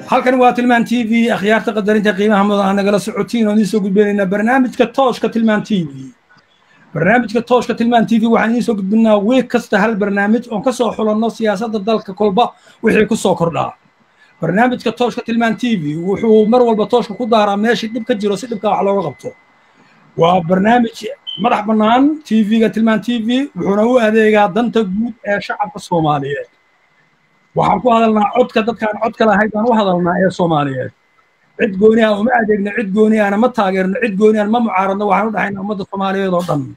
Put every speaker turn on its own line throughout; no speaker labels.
halkan waa tilmaan t v akhyaarta qadarinta qiimaha mudan nagala socotiin oon idiin soo gudbinaynaa barnaamijka tooshka tilmaan t v barnaamijka tooshka tilmaan t v waxaan idiin soo gudbinaa wiig kasta hal barnaamij oon ka soo xulanno siyaasadda dalka kolba wixii ku soo kordhaa barnaamijka tooshka tilmaan t v wuxuu mar walba tooshka ku daaraa meeshii dhib ka jiro si dhibka wax looga qabto waa barnaamij madax bannaan t v-ga tilmaan t v wuxuuna u adeegaa danta guud ee shacabka soomaaliyeed waxaan ku hadalnaa codka dadkaan codka lahayd baan u hadalnaa ee soomaaliyeed cid gooni ah uma adeegno cid gooni ahna ma taageerno cid gooni ahna ma mucaaradno waxaan u dhahaynaa ummadda soomaaliyeed oo dhan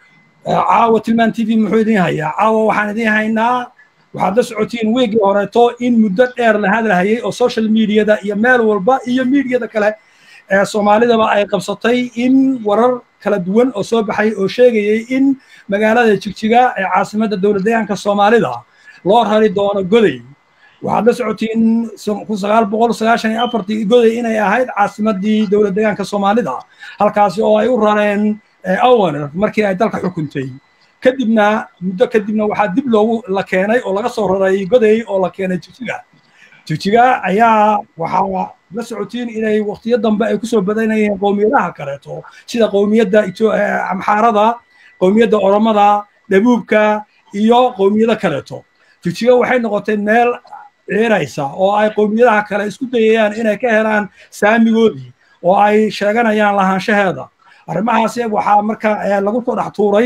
caawa tilmaan t v muxuu idiin hayaa caawa waxaan idiin haynaa waxaad la socotiin weegii horeeto in muddo dheer la hadlahayay oo social mediada iyo meel walba iyo miidiyada kale ee soomaalidaba ay qabsatay in warar kala duwan oo soo baxay oo sheegayay in magaalada jigjiga ee caasimadda dowlad deegaanka soomaalida loo rari doono goday waxaad la socotiin kun sagaal boqol sagaashan iyo afartii goday inay ahayd caasimaddii dowlad deegaanka soomaalida halkaasi oo ay u rareen awaner markii ay dalka xukuntay kadibna muddo kadibna waxaa dib loogu la keenay oo laga soo raray goday oo la keenay jigjiga jigjiga ayaa waxaa la socotiin inay waqtiyo dambe ay kusoo badanayeen qowmiyadaha kaleeto sida qowmiyadda amxaarada qowmiyadda oromada dhabuubka iyo qowmiyado kaleeto jigjiga waxay noqotay meel ciiraysa oo ay qowmiyadaha kale isku dayayaan inay ka helaan saamigoodii oo ay sheeganayaan lahaanshaheeda arrimahaasi waxaa marka lagu soo dhex tuuray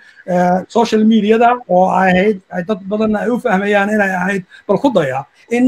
social mediada oo ahayd dad badanna ay u fahmayaan inay ahayd bal ku daya in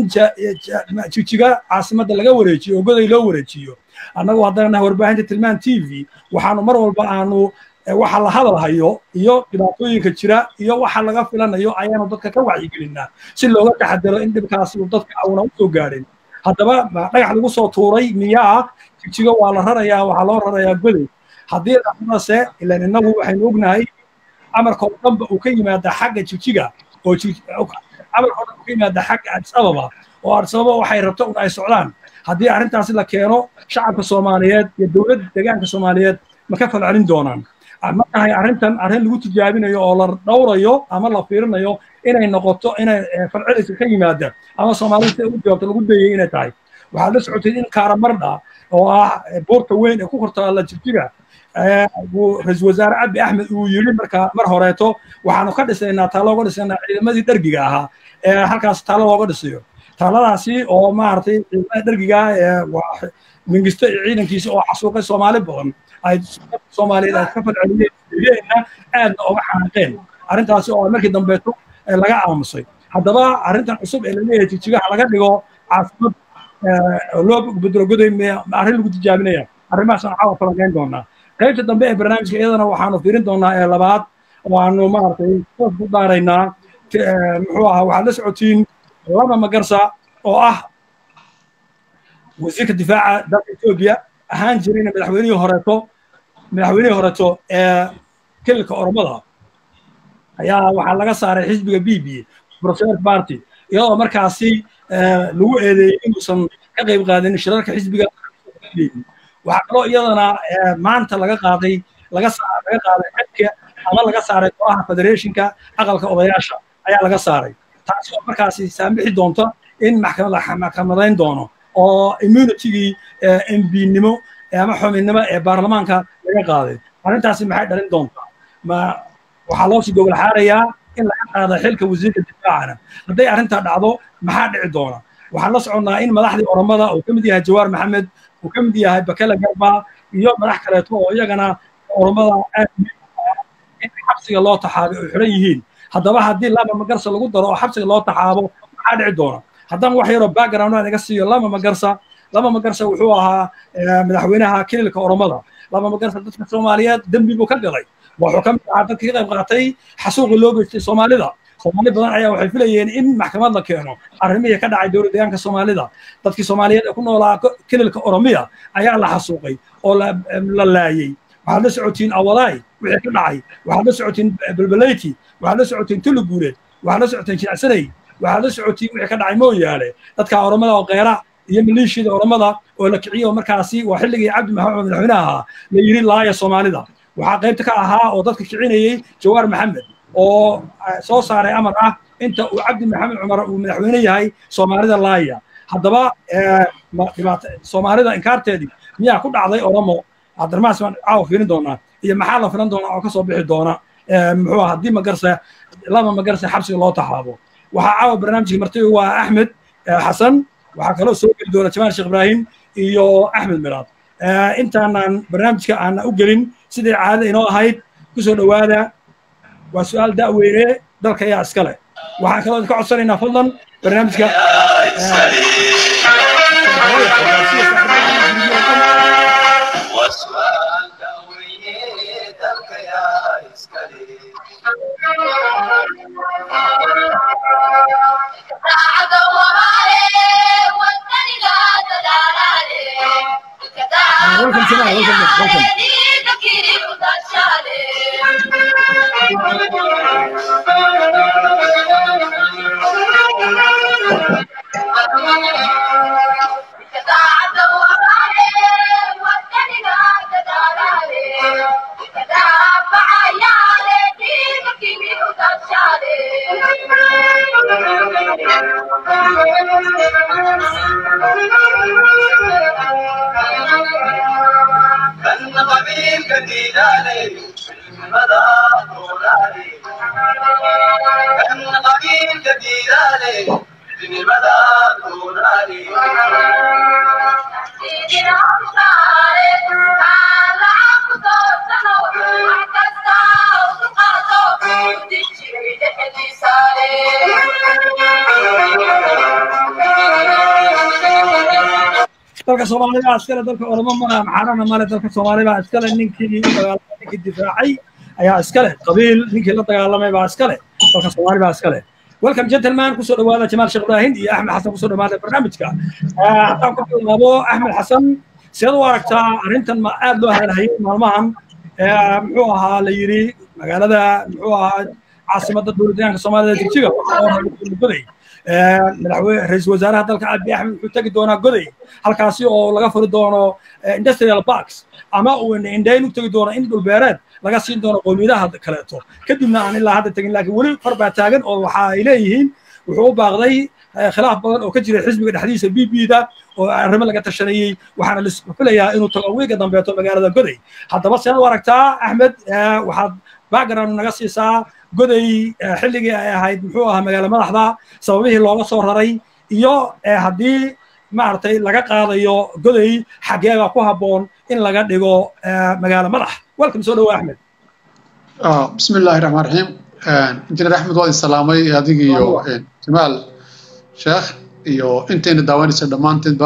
jigjiga caasimadda laga wareejiyo oo goday loo wareejiyo annagu haddana nahay warbaahinta tilmaan t v waxaanu mar walba aanu waxa la hadalhayo iyo dhibaatooyinka jira iyo waxa laga filanayo ayaanu dadka ka wacyigelinaa si looga taxadaro in dhibkaasi uu dadka auna usoo gaadhin haddaba dhagax lagu soo tuuray miyaa jigjiga waa la rarayaa waxaa loo rarayaa goday haddii dhacdase ilan innagu waxaynu ognahay amarka oo dhanba uu ka yimaada xagga jigjiga oo amarka oo dhan uu ka yimaada xagga adis ababa oo adis ababa waxay rabto un ay socdaan haddii arrintaasi la keeno shacabka soomaaliyeed iyo dowladda deegaanka soomaaliyeed ma ka falcelin doonaan ma tahay arrintan arrin lagu tijaabinayo oo la dhowrayo ama la fiirinayo inay noqoto inay falceliska ka yimaada ama soomaalida sida u jawaabto lagu dayay inay tahay waxaad la socotay in karamardha oo ah buurta weyn ee ku kortaalla jigjiga ra-iisul wasaare abi axmed uu yidhi marka mar horeeto waxaanu ka dhisaynaa taalo uga dhisaynaa ciidamadii dhergiga ahaa ee halkaas taalo looga dhisayo taaladaasi oo maaragtay ciidamada dhergiga ee mingisto iyo ciidankiisa oo xasuuqay soomaali badan ay soomaaliyeed ay ka falceliyeenna aadna oga xanaaqeen arrintaasi oo markii dambeeto laga aamusay haddaba arrintan cusub ee laleeyahay jigjigaha laga dhigo caasimad loo bedelo goday arrin lagu tijaabinaya arrimahaas aan caawa falanqayn doonaa qaybta dambe ee barnaamijka iyadana waxaanu fiirin doonaa ee labaad waanu maaragtay toos ku daaraynaa muxuu ahaa waxaad la socotiin laba magarsa oo ah wasiirka difaaca dalka etoobiya ahaan jirayna madaxweynihii horeeto madaxweynihii horeeto ee kililka oromada ayaa waxaa laga saaray xisbiga b b professor party iyadoo markaasi lagu eedeeyey inuusan ka qayb qaadin shirarka xisbiga waxaa kaloo iyadana maanta laga qaaday laga laga qaaday xedka ama laga saaray golaha federationka aqalka odayaasha ayaa laga saaray taasi oo markaasi saamixi doonta in maxkamadayn doono oo immunitygii mbnimo ama xubinnimo ee baarlamaanka laga qaaday arrintaasi maxay dhalin doontaa ma waxaa loo sii gogol xaarayaa in laga qaada xilka wasiirka difaacana hadday arrintaa dhacdo maxaa dhici doona waxaan la soconnaa in madaxdii oromada uu ka mid yahay jawaar maxamed uu ka mid yahay bakele garba iyo madax kaleeto oo iyagana oromada aad in xabsiga loo taxaabay oo xiran yihiin haddaba haddii lama magarsa lagu daro oo xabsiga loo taxaabo maxaa dhici doona haddaan wax yaroo background aan iga siiyo lama magarsa lama magarsa wuxuu ahaa madaxweynaha kililka oromada lama magarsa dadka soomaaliyeed dembi buu ka galay wuxuu ka mid ahaa dadkii ka qayb qaatay xasuuqii loo geystay soomaalida soomaali badan ayaa waxay filayeen in maxkamad la keeno arrimihii ka dhacay dowlad deegaanka soomaalida dadkii soomaaliyeed ee ku noolaa kililka oromiya ayaa la xasuuqay oo la laayey waxaad la socotiin awalaay wixii ka dhacay waxaad la socotiin belbeleyti waxaad la socotiin tuluguuleed waxaad la socotiin jinacsanay waxaad la socotiin wixii ka dhacay mooyaale dadka oromada oo qeyra iyo maleeshiyada oromada oo la kiciyo markaasi waa xilligii cabdi maxamed madaxweynaha ahaa la yidhi laaya soomaalida waxaa qaybta ka ahaa oo dadka kicinayey jawaar maxamed oo soo saaray amar ah inta uu cabdi maxamed cumar uu madaxweyne yahay soomaalida laaya haddaba dhibaato soomaalida inkaarteedii miyaa ku dhacday oromo cabdiraxmaan ismaan caawa fiirin doonaa iyo maxaa la filan doonaa oo ka soo bixi doona muxuu ah haddii magarse laba magarse xabsiga loo taxaabo waxaa caawa barnaamijka martiga waa axmed xasan waxaa kaloo soo geli doona jamaal sheekh ibraahim iyo axmed miraad intaanan barnaamijka aana u gelin sidai caadada inoo ahayd kusoo dhowaada waa su-aal da'weyne dalka ayaa iska leh waxaan kaloo idinka codsanaynaa fadlan barnaamijka welcome Jamal, welcome, welcome. dalka soomaalida iskale dalka oromo mana maxaarana male dalka soomaalida iskale ninkii dagaalamay ninkii difaacay ayaa iskale qabiil ninkii la dagaalamay baa iskale dalka soomaali baa iskale welcome gentleman kusoo dhawaada jamaal sheekh ibraahim iyo axmed xasan kusoo dhawaada barnaamijka haddaan ku bilaabo axmed xasan sidaad u aragtaa arrintan ma aad loo hadalhayay maalmahan muxuu ahaa la yidhi magaalada muxuu ahaa caasimadda dowladdeegaanka soomaalida jigjiga goday madaxweyne ra-iisul wasaaraha dalka abiy axmed wuxuu tegi doonaa goday halkaasi oo laga furi doono industrial parks ama uu indhayn u tegi doono in dhulbeereed laga siin doono qowmiyadaha kaleeto kadibna aan ilaa hadda tegin laakiin weli far baa taagan oo waxa ay leeyihiin wuxuu u baaqday khilaaf badan oo ka jira xisbiga dhexdiisa b b da oo arrimo laga tashanayey waxaana la filayaa inuu tago wiiga dambeeto magaalada goday haddaba sead u aragtaa axmed waxaad background naga siisaa goday xilligii ay ahayd muxuu ahaa magaalo madaxda sababihii looga soo raray iyo haddii maaragtay laga qaadayo goday xageeba ku habboon in laga dhigo magaalo madax welcome soo dhawo axmed
bismi illaahi raxmaan raxiim injineer axmed waa idin salaamay adiga iyo jamaal sheekh iyo intayna daawanaysa dhammaanteedba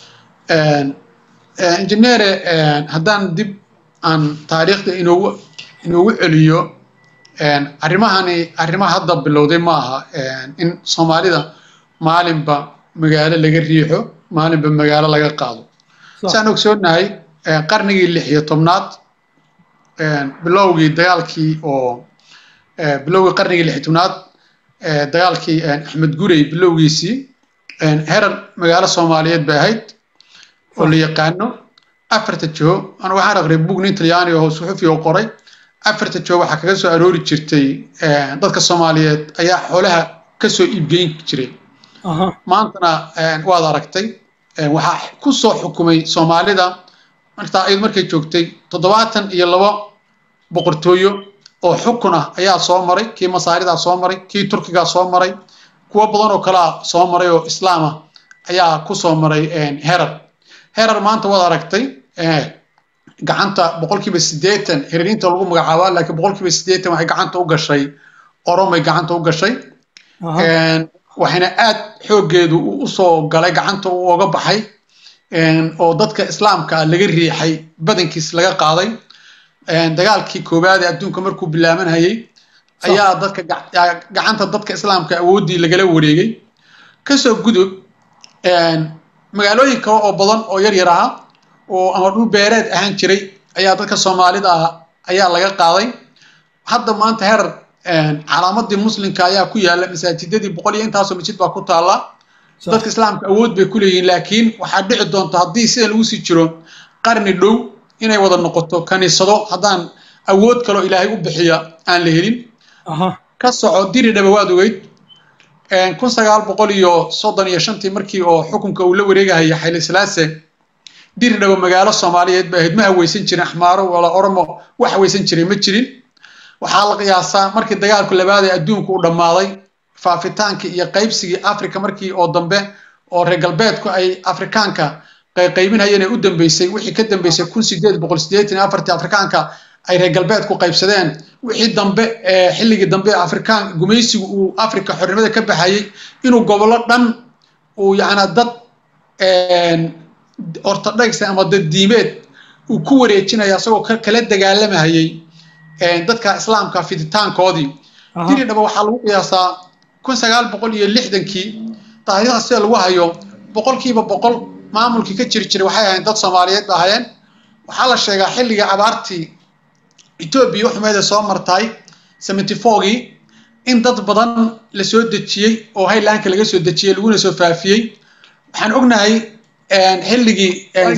injineere haddaan dib aan taariikhda inoogu inoogu celiyo arrimahani arrimaha hadda bilowday ma aha in soomaalida maalinba magaalo laga riixo maalinba magaalo laga qaado saan ogsoonahay qarnigii lix iyo tobnaad bilowgii dagaalkii oo bilowgii qarnigii lix iyo tobnaad dagaalkii axmed gurey bilowgiisii herar magaalo soomaaliyeed bay ahayd oo la yaqaano afarta jiho anu waxaan aqriyay bug nin talyaani oo suxufi oo qoray afarta jiho waxaa kaga soo aroori jirtay dadka soomaaliyeed ayaa xoolaha kasoo iibgeyn jiray maantana waad aragtay waxaa ku soo xukumay soomaalida martaa ayadu markay joogtay toddobaatan iyo labo boqortooyo oo xukun ah ayaa soo maray kii masaaridaa soo maray kii turkigaa soo maray kuwo badan oo kalea soo maray oo islaam ah ayaa ku soo maray herar herar maanta waad aragtay gacanta boqolkiiba siddeetan hererinta lagu magacaabaa laakiin boqolkiiba siddeetan waxay gacanta u gashay oromay gacanta u gashay waxayna aad xooggeedu usoo galay gacanta u oga baxay oo dadka islaamka laga riixay badankiis laga qaaday dagaalkii koowaad ee adduunka markuu bilaabanhayay ayaa dadka gacanta dadka islaamka awooddii lagala wareegay kasoo gudub magaalooyin kale oo badan oo yar yar aha oo ama dhul beereed ahaan jiray ayaa dadka soomaalida ah ayaa laga qaaday hadda maanta herar calaamadii muslimka ayaa ku yaala masaajidadii boqol iyo intaasoo masjid baa ku taalla dadka islaamka awood bay ku leeyihiin laakiin waxaa dhici doonta haddii sida lagu sii jiro qarni dhow inay wada noqoto kaniisado haddaan awood kaloo ilaahay u bixiya aan la helin ka soco diri dhaba waad ogeyd kun sagaal boqol iyo soddon iyo shantii markii oo xukunka uu la wareegahaya xayli silaase diridhabo magaalo soomaaliyeed ba ahayd ma haweysan jirin axmaaro wala oromo wax haweysan jiray ma jirin waxaa la qiyaasaa markii dagaalku labaad ee adduunku u dhammaaday faafitaankii iyo qaybsigii africa markii oo dambe oo reer galbeedku ay afrikaanka qaybinayeen ee u dambeysay wixii ka dambeysay kun sideed boqol sideetan iyo afartii afrikaanka ay reer galbeedku qaybsadeen wixii dambe xilligii dambe afrikaan gumaysigu uu africa xornimada ka baxayey inuu gobollo dhan uu yacnaa dad ortodhox ama dad diimeed uu ku wareejinaya isagoo kala dagaalamayay dadka islaamka fiditaankoodii diridhaba waxaa lagu qiyaasaa kun sagaal boqol iyo lixdankii taariikhda sida lagu hayo boqolkiiba boqol maamulkii ka jiri jiray waxay ahayn dad soomaaliyeed ba ahayeen waxaa la sheegaa xilliga abaartii etoobiya xumeeda soo martay seventy fourgii in dad badan la soo dejiyey oo haylaanka laga soo dejiyey laguna soo faafiyey waxaan ognahay xilligii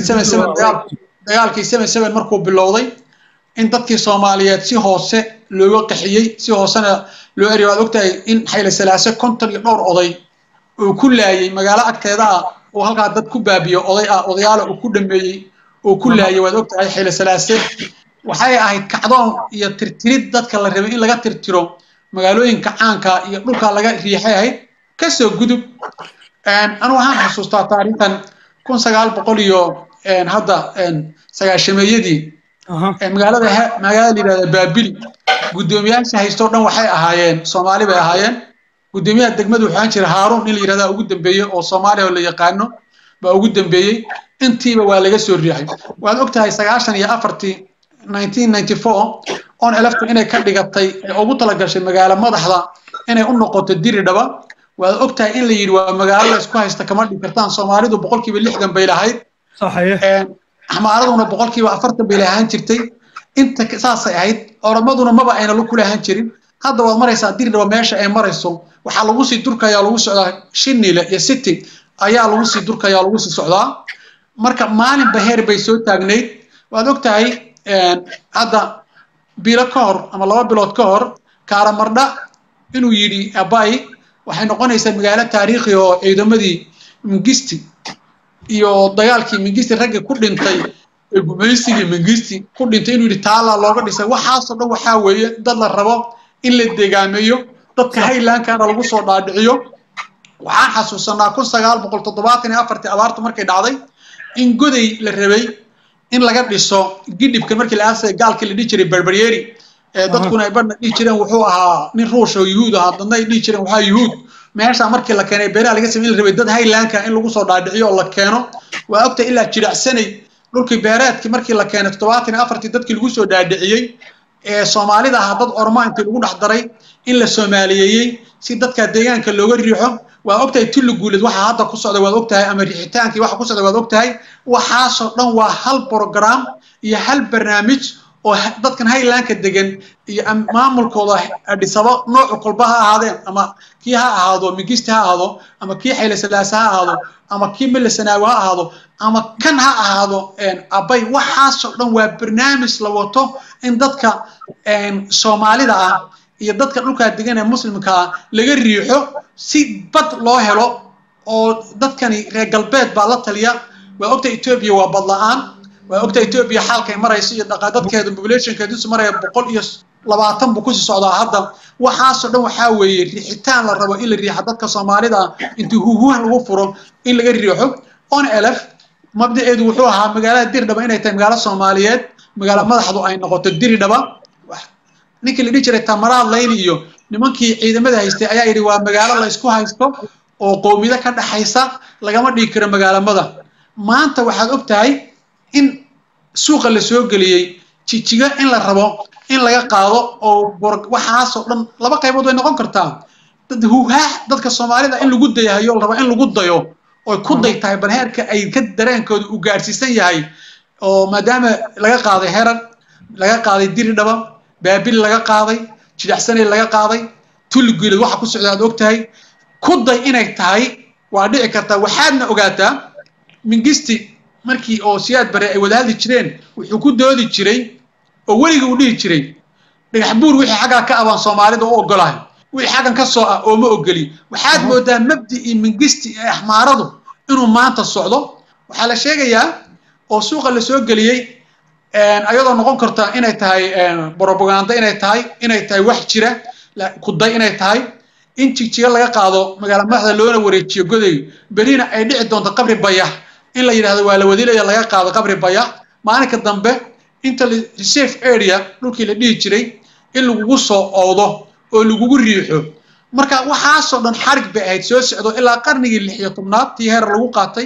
dagaalkii seven seven markuu bilowday in dadkii soomaaliyeed si hoose looga qaxiyey si hoosena loo eriyo waad ogtahay in xayle salaase konton iyo dhowr oday uu ku laayey magaalo agteeda ah uu halkaa dad ku baabiyo oday ah odayaala uu ku dhameeyey uu ku laayey waad ogtahay xayle salaase waxay ahayd kacdoon iyo tirtirid dadka la rabay in laga tirtiro magaalooyinka caanka iyo dhulka laga riixay ahayd kasoo gudub anu waxaan xasuustaa taariikhdan kun sagaal boqol iyo hadda sagaashameeyadii magaalada magaalada la yidhahda baabili guddoomiyaasha haystoo dhan waxay ahaayeen soomaali bay ahaayeen guddoomiyaha degmadu waxaan jira haaruun in la yidhahda ugu dambeeyey oo soomaaliya oo la yaqaano baa ugu dambeeyey intiiba waa laga soo riixay waad ogtahay sagaashan iyo afartii nineteen ninety four on elefta inay ka dhigatay ee ugu talagashay magaalo madaxda inay u noqoto diridhaba waad ogtahay in la yidhi waa magaalo la isku haysta kama dhig kartaan soomaalidu boqolkiiba lixdan bay lahayd axmaaraduna boqolkiiba afartan bay lahaan jirtay inta saasay ahayd oromaduna maba ayna ku lahaan jirin hadda waad maraysaa diridhaba meesha ay marayso waxaa lagu sii durkayaa lagu socdaa shinile iyo city ayaa lagu sii durkayaa lagu sii socdaa marka maalinba heer bay soo taagnayd waad ogtahay hadda bilo ka hor ama laba bilood ka hor kaaramardha inuu yidhi abay waxay noqonaysaa magaalo taariikhi oo ciidamadii mingisti iyo dagaalkii mingisti raggi ku dhintay ee gumaysigii mingisti ku dhintay inuu yidhi taala looga dhisay waxaasoo dhan waxaa weeye dad la rabo in la degaameeyo dadka haylankana lagu soo dhaadhiciyo waxaan xasuusanaa kun sagaal boqol toddobaatan iyo afartii abaartu markay dhacday in goday la rabay in laga dhiso gidhibka markii la aasay gaalkii la dhihi jiray berberyeri dadkuna ay badhna dhihi jireen wuxuu ahaa nin ruush oo yuhuud ahaa dadna ay dhihi jireen waxaa yuhuud meesha markii la keenay beeraha laga samey in la rabay dad haylanka in lagu soo dhaadhiciyo oo la keeno waa ogta ilaa jiracsanay dhulkii beereedkii markii la keenay toddobaatan iyo afartii dadkii lagu soo dhaadhiciyey ee soomaalida ahaa dad orma intii lagu dhex daray in la soomaaliyeeyey si dadka deegaanka looga riixo waa ogtahay tulli guuleed waxa hadda ku socda waad ogtahay ama riixitaankii waxa ku socda waad ogtahay waxaasoo dhan waa hal program iyo hal barnaamij oo dadkan haylanka degan iyo maamulkooda dhisabo noocu kolba ha ahaadeen ama kii ha ahaado migisti ha ahaado ama kii xayle salaase ha ahaado ama kii mille sanaawi ha ahaado ama kan ha ahaado abay waxaasoo dhan waa barnaamij la wato in dadka soomaalida ah iyo dadka dhulkaa degan ee muslimka ah laga riixo si bad loo helo oo dadkani reer galbeed baa la taliya waa ogta etoobiya waa bad la-aan waa ogta etoobiya xaalkay marayso iyo dhaqa dadkeeda populationkeedusu maraya boqol iyo labaatan buu kusii socdaa hadda waxaasoo dhan waxaa weeye riixitaan la rabo in la riixa dadka soomaalida intii huhuhan lagu furo in laga riixo on elef mabdaceedu wuxuu ahaa magaalada diridhaba inay tahay magaalo soomaaliyeed magaalo madaxdu ay noqoto diridhaba ninkii la dhihi jiray tamaraad layli iyo nimankii ciidamada haystay ayaa yidhi waa magaalo la isku haysto oo qowmiyado ka dhaxaysa lagama dhigi karo magaalamada maanta waxaad og tahay in suuqa la soo geliyey jijiga in la rabo in laga qaado oo waxaasoo dhan laba qaybood way noqon kartaa dad huhaax dadka soomaalida in lagu dayahayo la rabo in lagu dayo oy ku day tahay bal heerka ay ka dareenkooda uu gaadhsiisan yahay oo maadaama laga qaaday herar laga qaaday diridhaba baabil laga qaaday jidacsanay laga qaaday tulligeelad waxa ku socda aad og tahay ku day inay tahay waa dhici kartaa waxaadna ogaataa mingisti markii oo siyaad bare ay wada hadli jireen wuxuu ku doodi jiray oo weliga uu dhihi jiray dhagax buur wixii xaggaa ka abaan soomaalida u ogolahay wixii xaggan ka soo ah ooma ogoli waxaad moodaa mabdicii mingisti ee axmaaradu inuu maanta socdo waxaa la sheegayaa oo suuqa la soo geliyey ayadoo noqon karta inay tahay propaganda inay tahay inay tahay wax jira kuday inay tahay in jigjiga laga qaado magaala madaxda loona wareejiyo goday berina ay dhici doonto qabri bayax in la yidhahdo waa la wadilaya laga qaado qabri bayax maalinka dambe inta reserve area dhulkii la dhihi jiray in lagugu soo oodo oo lagugu riixo marka waxaasoo dhan xarig bay ahayd soo socdo ilaa qarnigii lix iyo tobnaad tii heer lagu qaatay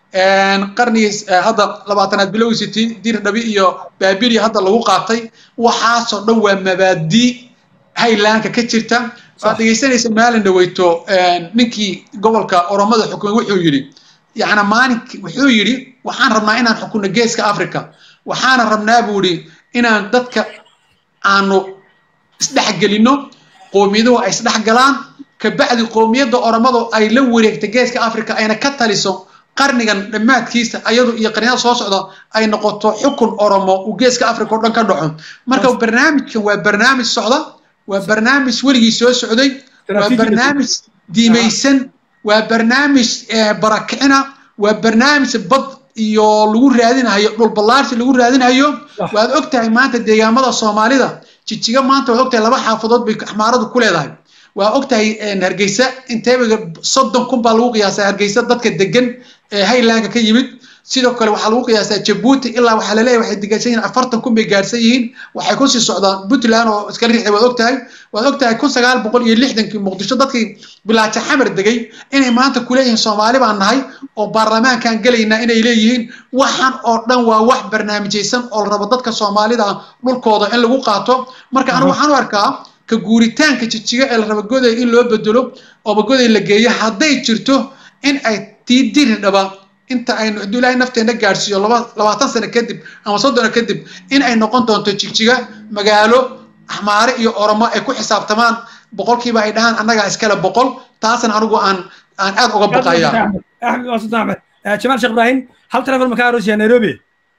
qarnigii hadda labaatanaad bilowgiisi dir dhabi iyo baabili hadda lagu qaatay waxaasoo dhan waa mabaadii haylaanka ka jirta waad dhegeysanaysa maalin dhaweyto ninkii gobolka oromada xukumay wuxuu yidhi yacni maalink wuxuu yidhi waxaan rabnaa inaan xukunno geeska africa waxaana rabnaa buu yidhi inaan dadka aanu isdhexgelinno qowmiyaduhu ay isdhexgalaan kabacdi qowmiyadda oromadu ay la wareegta geeska africa ayna ka taliso qarnigan dhammaadkiisa ayadu iyo qarniyada soo socda ay noqoto xukun oromo uu geeska africa oo dhan ka dhaco marka barnaamijkan waa barnaamij socda waa barnaamij weligii soo socday waa barnaamij diimaysan waa barnaamij barakicina waa barnaamij bad iyo lagu raadinayo dhulballaarsi lagu raadinayo waad ogtahay maanta deegaamada soomaalida jijiga maanta waad ogtahay laba xaafadood bay axmaaradu ku leedahay waa ogtahay hargeysa inteeba soddon kun baa lagu qiyaasaa hargeysa dadka degan ee haylaanka ka yimid sidoo kale waxaa lagu qiyaasaa jabuuti ilaa waxaa laleeyahay waxay degansan yihiin afartan kun bay gaarsan yihiin waxay kusii socdaan puntland oo iskala riixday waad ogtahay waad ogtahay kun sagaal boqol iyo lixdankii muqdisho dadkii bilaaja xamar degay inay maanta kuleeyihiin soomaali baan nahay oo baarlamaankan gelaynaa inay leeyihiin waxaan oo dhan waa wax barnaamijaysan oo la rabo dadka soomaalida dhulkooda in lagu qaato marka anigu waxaan u arkaa ka guuritaanka jijiga ee la rabo goday in loo bedelo ooba goday la geeyo hadday jirto in ay tii diri dhaba inta aynu hadduu ilaahay nafteena gaadhsiiyo laba labaatan sano kadib ama soddona kadib in ay noqon doonto jigjiga magaalo axmaare iyo oromo ay ku xisaabtamaan boqolkiiba ay dhahaan annagaa iskale boqol taasna anigu aan aan aad uga baqaya
axmed waa sultaan axmed jamaal sheekh ibraahim hal telefon makaa aroosiyaa nairobi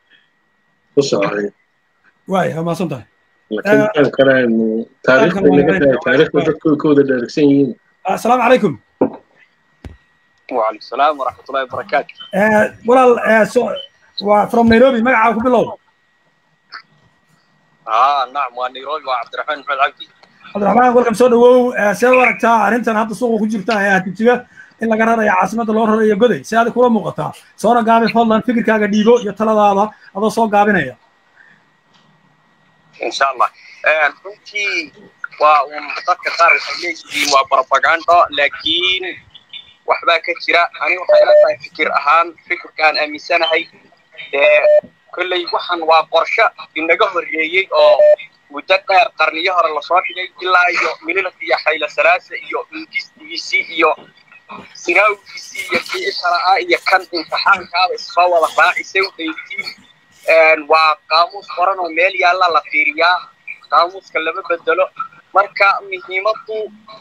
waay waa mahadsan tahay
laakiin kan kale aynu taariikhda naga tahay taariikhda dadku way ka wada dheregsan yihiin
asalaamu calaykum
وعليكم السلام ورحمة الله وبركاته.
walaal waa from nairobi magacaa ku bilow
آه نعم ونيروبي وعبد الرحمن محمد عبدي.
cabdiraxmaan welcome soo dhawow see u aragtaa arrintan hadda suuqa ku jirta ee hatijiga in laga rarayo caasimadda loo rarayo goday si adig kula muuqataa soona gaabi fadlan fikirkaaga dhiibo iyo taladaada adoo soo gaabinaya
إن شاء الله. runtii waa un dadka qaar waxay leeyihiin waa propaganda laakiin waxbaa ka jira ani waxay ila tahay fikir ahaan fikirkaan aaminsanahay dee kolley waxan waa qorshe inaga horreeyey oo muddo dheer qarniyo hore lasoo dhigay ilaa iyo mililka iyo xayla salaasa iyo ingistigiisii iyo sinaawgiisii iyo kii ishalaa iyo kan imtixaankaaba issoo wada raacisay udaytiin waa qaamuus qoran oo meel yaalla la fiiriyaa qaamuuska lama bedelo marka muhiimaddu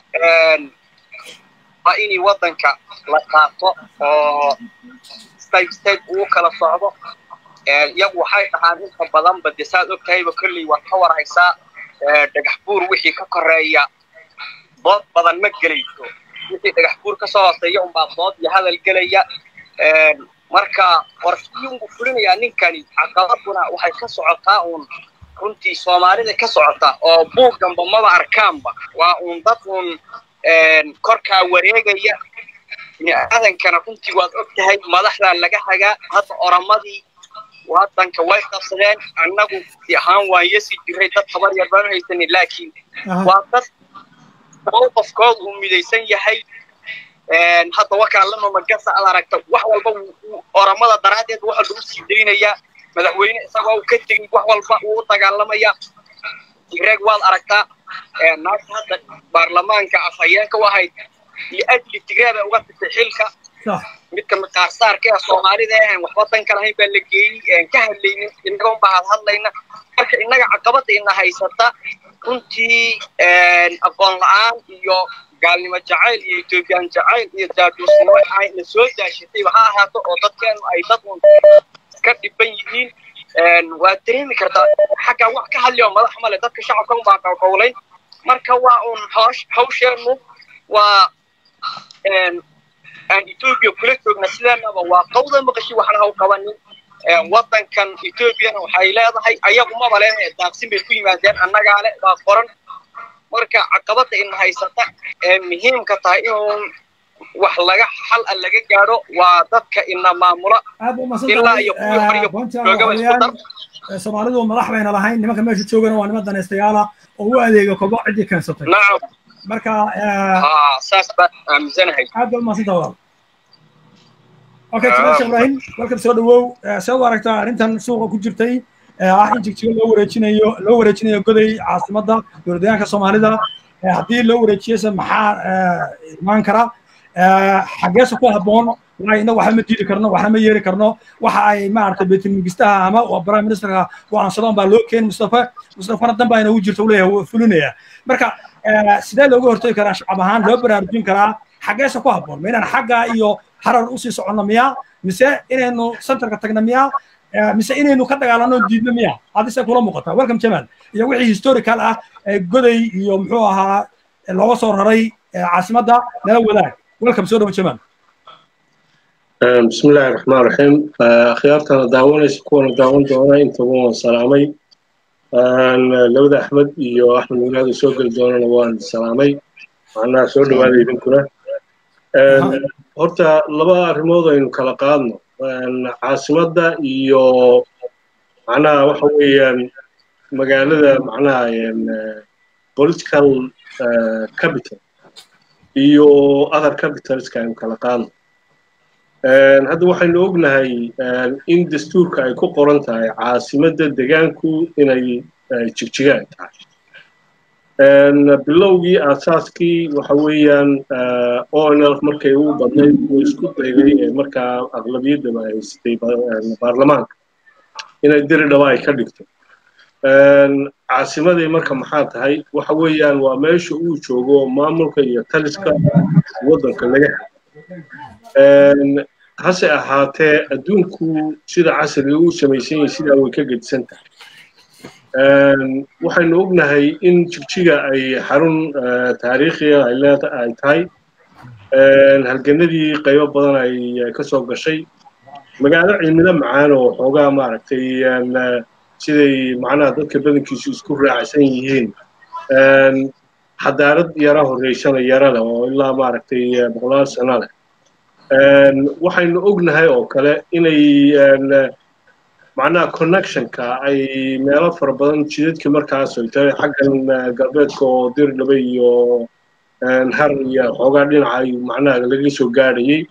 waa inay waddanka la qaato oo step step uu kala socdo iyagu waxay dhahaan inta badanba dee saad og tahayba kolley waad ka war haysaa dhagax buur wixii ka koreeya dood badan ma gelayso wixii dhagax buur ka soo hooseeya unbaa dood iyo hadal gelaya marka qorshiyungu fulinayaa ninkani caqabaduna waxay ka socotaa uun runtii soomaalida ka socota oo buugganba maba arkaanba waa uun dad uun korkaa wareegaya biniaadankana runtii waad og tahay madaxdaa laga hagaa hadda oramadii waddanka way qabsadeen annagu si ahaan waan yasi jiray dad tabar yar baan haysanin laakiin waa dad mowqafkooda uu midaysan yahay hadda wakaa lama magasa ad aragta wax walba oramada daraaddeed waxa lagu sii daynayaa madaxweyne isagoo uu ka tegey wax walba uu u dagaalamaya tigreeg waad aragtaa naagta hadda baarlamaanka afhayeenka u ahayd iyo ajli tigreeg bay uga tagtay xilka midka maqaarsaarka ee soomaalida ahan waxba danka lahayn baa la geeyey ka hadlaynin innaga unbaa had hadlayna marka innaga caqabada ina haysata runtii aqoon la-aan iyo gaalnimo jacayl iyo ethoobiyan jacayl iyo jaajuusnimo na soo daashatayba ha ahaato oo dadkeenu ay dad un ka dhiban yihiin waad dareemi kartaa xaggaa wax ka hadli oo madax male dadka shacabka unbaa qowqowlayn marka waa un hoosh hawsheennu waa aan etoobiya kula joogna sideenaba waa qawda maqashi waxna haw qabanin waddankan etoobiyana waxay leedahay ayagu maba leh daaqsin bay ku yimaadeen annagaa le baa qoran marka caqabadda ina haysata ee muhiimka tahay in wax laga xal a laga gaadho waa dadka ina maamula ilaa iyo kuwii horiyo joogaba isku dar
soomaalidu madax bayna lahayn nimanka meesha joogana waa niman danaystayaala oo u adeega kobo ciddii keensatay
nacam
marka
saas baan aaminsanahay
aad baa umahadsanta walaal okay timasha ibrahim welcome soo dhawow see u aragtaa arrintan suuqa ku jirtay ah in jigjigo loo wareejinayo loo wareejinayo goday caasimadda dowladdeegaanka soomaalida haddii loo wareejiyeyse maxaa imaan kara xaggeese ku habboon waay innagu waxba ma diidi karno waxna ma yeeri karno waxa ay maaragtay baytulmingistaha ama prime ministerka go-aansadaan baa loo keeni mustafa mustafana dan baa inagu jirta uleeyahay wuu fulinaya marka sidee looga hortagi karaa shacab ahaan loo baraarujin karaa xaggeese ku habboon ma inaan xagga iyo harar usii soconno miyaa mise inaynu centerka tagno miyaa mise inaynu ka dagaalano diidno miyaa hadise kula muuqataa welcome jamal iyo wixii historical ah goday iyo muxuu ahaa looga soo raray caasimadda nala wadaag welcome soo dhawo jamal
بسم الله الرحمن الرحيم خيارتنا داونا كون داون دونا انت وان سلامي لودا احمد iyo axmed muraad soo gali doonana waan salaamay macnaha soo dhawaaday idinkuna horta laba arrimood aynu kala qaadno caasimadda iyo macnaha waxa weeyaan magaalada macnaha political capital iyo other capitalska aynu kala qaadno hadda waxaynu ognahay in dastuurka ay ku qoran tahay caasimadda degaanku inay jigjigaan tahay bilowgii aasaaskii waxa weeyaan onlf markay ugu badnayd uu isku dayday ee markaa aqlabiyaddaba ay haysatay baarlamaanka inay diri dhaba ay ka dhigto caasimadii marka maxaa tahay waxa weeyaan waa meesha uu joogo maamulka iyo taliska waddanka laga helo hase ahaatee adduunku sida casriga uu samaysan yahay sidaa way ka gedisan tahay waxaynu ognahay in jigjiga ay xarun taariikhiya ay leeda ay tahay halganadii qaybo badan ay ka soo gashay magaalo cimilo macaan oo xoogaa maaragtay siday macnaha dadka badankiisu isku raacsan yihiin xadaarad yara horreysana yara leh oo ilaa maaragtay boqolaal sano leh waxaynu ognahay oo kale inay macnaha connectionka ay meelo fara badan jidadka markaas ay tahay xaggan galbeedka oo dirdhabe iyo har iyo xoogaa dhinaca ay macnaha laga soo gaadhayay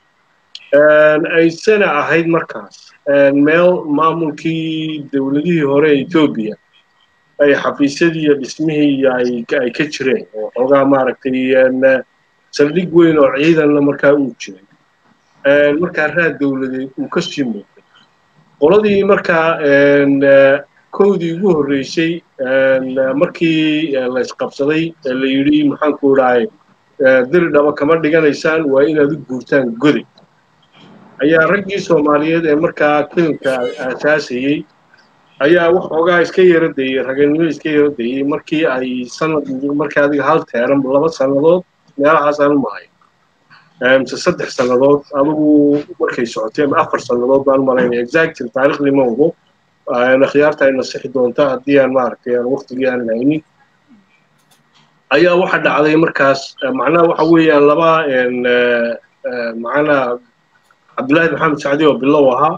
aysana ahayd markaas meel maamulkii dowladihii hore ee etoobiya ay xafiisyadii iyo dhismihii ay ka jireen oo xoogaa maaragtay saldhig weyn oo ciidanna markaa uu jiray markaa raad dowladeed uu ka sii muuqday qoladii markaa kowdii ugu horreysay markii la isqabsaday la yidhi maxaanku idhahay diri dhaba kama dhiganaysaan waa inaad u guurtaan goday ayaa raggii soomaaliyeed ee markaa filimka aasaasayey ayaa waxoogaa iska yara dayey raganimo iska yara dayey markii ay sanad markii adiga hal teeran laba sannadood meelahaasaan u mahay mise saddex sannadood adigu markay socotay ama afar sannadood baan malaynaya exactly taariikhdii ma ogo akhyaarta ay nasixi doonta haddii aan maaragtay aan waqtigii aan haynin ayaa waxa dhacday markaas macnaha waxa weeyaan laba macnaha cabdullaahi maxamed sacdi oo bilow ahaa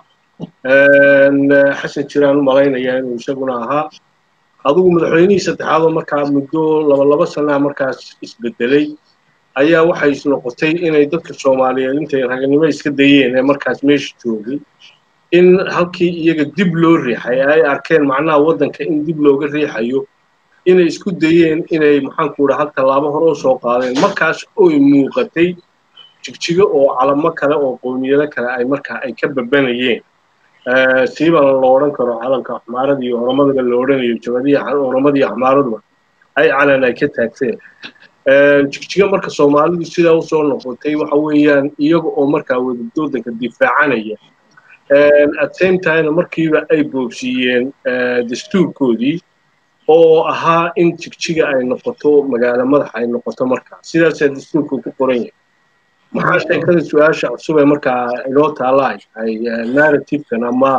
xasan jiraan u malaynaya inuu isaguna ahaa adigu madaxweynihii saddexaad oo markaa muddo laba laba sanaa markaas isbedelay ayaa waxay noqotay inay dadka soomaaliyeed intay raganimo iska dayeen ee markaas meesha joogay in halkii iyaga dib loo riixay ay arkeen macnaha waddanka in dib looga riixayo inay isku dayeen inay maxaanku idhaa hal tallaabo hore u soo qaadeen markaas oy muuqatay jigjigo oo calamo kale oo qowmiyado kale ay markaa ay ka babanayeen siibana lo odhan karo calanka axmaarada iyo oromadaba la odhanayo jabadiya oromadii axmaaraduba ay calan ay ka taagteen jigjiga marka soomaalidu sidaa usoo noqotay waxa weeyaan iyaga oo markaa wadadoodanka difaacanaya at same time markiiba ay boobsiiyeen dastuurkoodii oo ahaa in jigjiga ay noqoto magaalo madaxa ay noqoto markaa sidaasaa dastuurka ku qoran yahay maxaa sheekada su-aasha cusub ee markaa inoo taala ay tahay narrativekan ama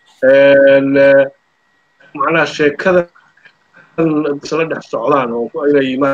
macnaha sheekada isla dhex socdaan oo inay iyo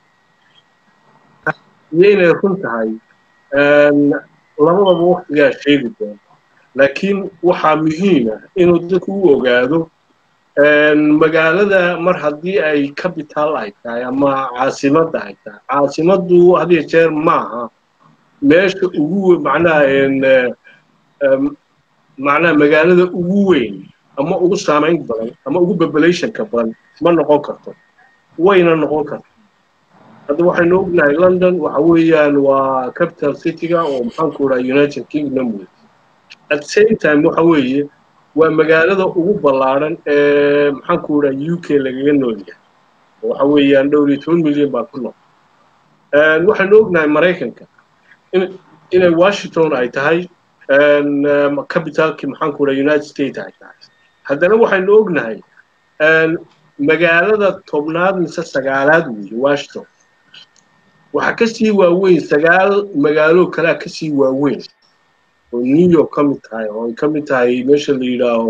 inay run tahay labadaba waktigaa sheegi doona laakiin waxaa muhiim ah inuu dadku u ogaado magaalada mar haddii ay capital ay tahay ama caasimadda ay tahay caasimaddu hadiyo jeer maaha meesha ugu macnaha macnaha magaalada ugu weyn ama ugu saamayn badan ama ugu populationka badan ma noqon karto wayna noqon karto hadda waxaynu ognahay london waxa weeyaan waa capital cityga oo maxaanku dhaha united kingdom wey at the same time waxa weeye waa magaalada ugu ballaaran ee maxaanku dhaha u k lagaga nool yahay waxa weeyaan dhowr iyo toban milyan baa ku nool waxaynu ognahay maraykanka inay washington ay tahay capitalkii maxaanku dhaha united states ay tahay haddana waxaynu ognahay magaalada tobnaad mise sagaalaad weeye washington waxaa ka sii waaweyn sagaal magaalo kalea ka sii waaweyn oo new york ka mid tahay oo ay ka mid tahay meesha la yidhaaho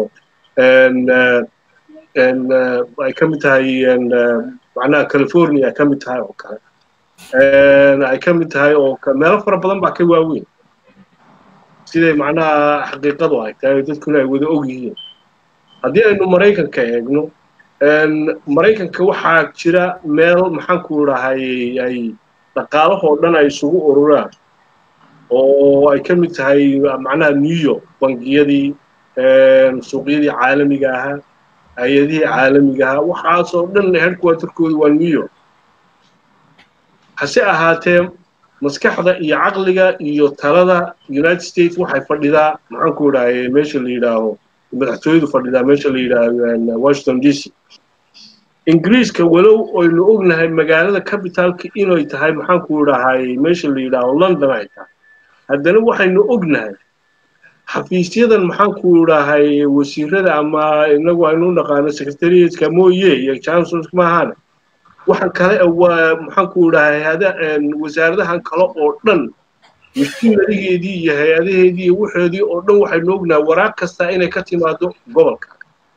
ay ka mid tahay macnaha california ay ka mid tahay oo kale ay ka mid tahay oo meelo fara badan baa ka waaweyn siday macnaha xaqiiqadu ay tahay dadkuna ay wada og yihiin haddii aynu maraykanka eegno maraykanka waxaa jira meel maxaanku dhahay ay dhaqaalahoo dhan ay isugu ururaan oo ay ka mid tahay macnaha new york bangiyadii suuqyadii caalamiga ahaa hay-adihii caalamiga ahaa waxaasoo dhan headquarterkooda waa new york hase ahaatee maskaxda iyo caqliga iyo talada united states waxay fadhidaa maxaanku dhahay meesha la yidhaaho madaxtooyadu fadhidaa meesha la yidhaaho washington d c ingiriiska walow aynu ognahay magaalada capitalka inay tahay maxaanku dhahay meesha la yidhaaho london ay tahay haddana waxaynu ognahay xafiisyadan maxaanku dhahay wasiirada ama inagu aynu naqaano secretariatka mooye iyo chancellors maahaane waxaan kale maxaanku dhahay wasaaradahan kale oo dhan mashiinadigeedii iyo hay-adaheedii iyo waxoodii oo dhan waxaynu ognahay waraaq kasta inay ka timaado gobolka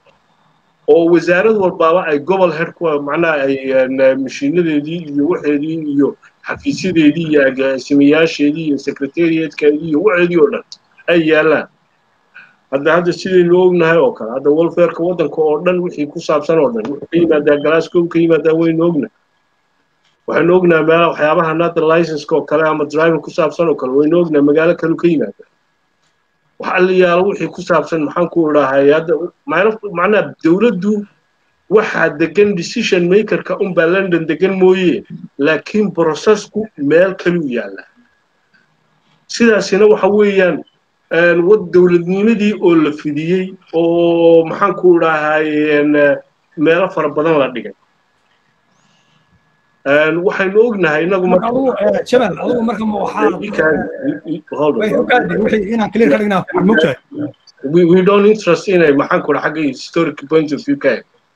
oo wasaarad walbaaba ay gobol headku macnaha ay mashiinadeedii iyo waxeedii iyo xafiisyadeedii iyo agaasimayaasheedii iyo secretariatkeedii iyo waxeedii oo dhan ay yaallaan hadda hadda sidaynu ognahay oo kale hadda welfareka waddanka oo dhan wixii ku saabsan oo dhan wuxuu ka yimaadaa glasgow ka yimaadaa waynu ognahay waxaynu ognahay meela waxyaabaha nata licenska oo kale ama driving ku saabsan oo kale waynu ognahay magaalo kalu ka yimaada wax alliyaalo wixii ku saabsan maxaanku dhahay hadda macnaha dowladdu waxaa degan decision makerka unbaa london degan mooye laakiin processku meel kalu yaalla sidaasina waxa weeyaan wad dowladnimadii oo la fidiyey oo maxaanku dhahay meelo fara badan la dhigay waxaynu ognahay inagu
jabal adigu marka ma waxaainaan clear ka dhignaa fiican mogtahay
we don't interest inay maxaanku dha xagga historic point of view ka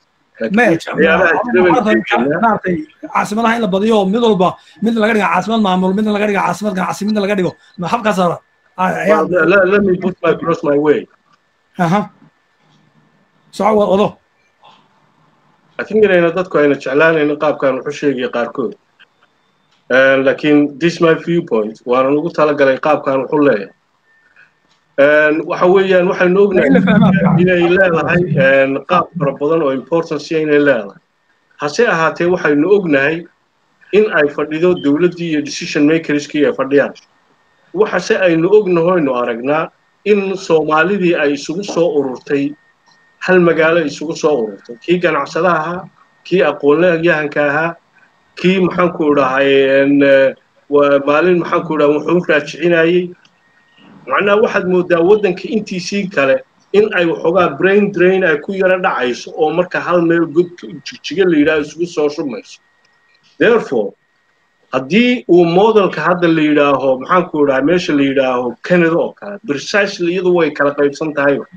maaragtay caasimadaha in la badiyo mid walba mid laga dhiga caasimad maamul midna laga dhiga caasimad ganacsi midna laga dhigo ma habkaas
let me put my cross my way
aha soco wado
I think inayna dadku ayna jeclaanaynin qaabkan wuxu sheegaya qaarkood laakiin this my viewpoint waana ugu talagalay qaabkan wuxu leeyahay waxa weeyaan waxaynu ognahay inay leedahay qaab fara badan oo importance inay leedahay hase ahaatee waxaynu ognahay in ay fadhido dowladdii iyo decision makerskii ay fadhiyaan waxase aynu ognahoynu aragnaa in soomaalidii ay isugu soo ururtay hal magaalo isugu soo ururtay kii ganacsadaha ahaa kii aqoonyahanka ahaa kii maxaanku dhahay maalin maxaanku dhaha wuxuu raajicinayey macnaha waxaad moodaa waddanka intiisii kale in ay waxoogaa brain drain ay ku yaro dhacayso oo marka hal meel godka jigjiga la yidhaho isugu soo shubmayso therefore haddii uu modelka hadda la yidhaaho maxaanku dhaha meesha la yidhaaho canada oo kale precisely iyadu way kala qaybsan tahay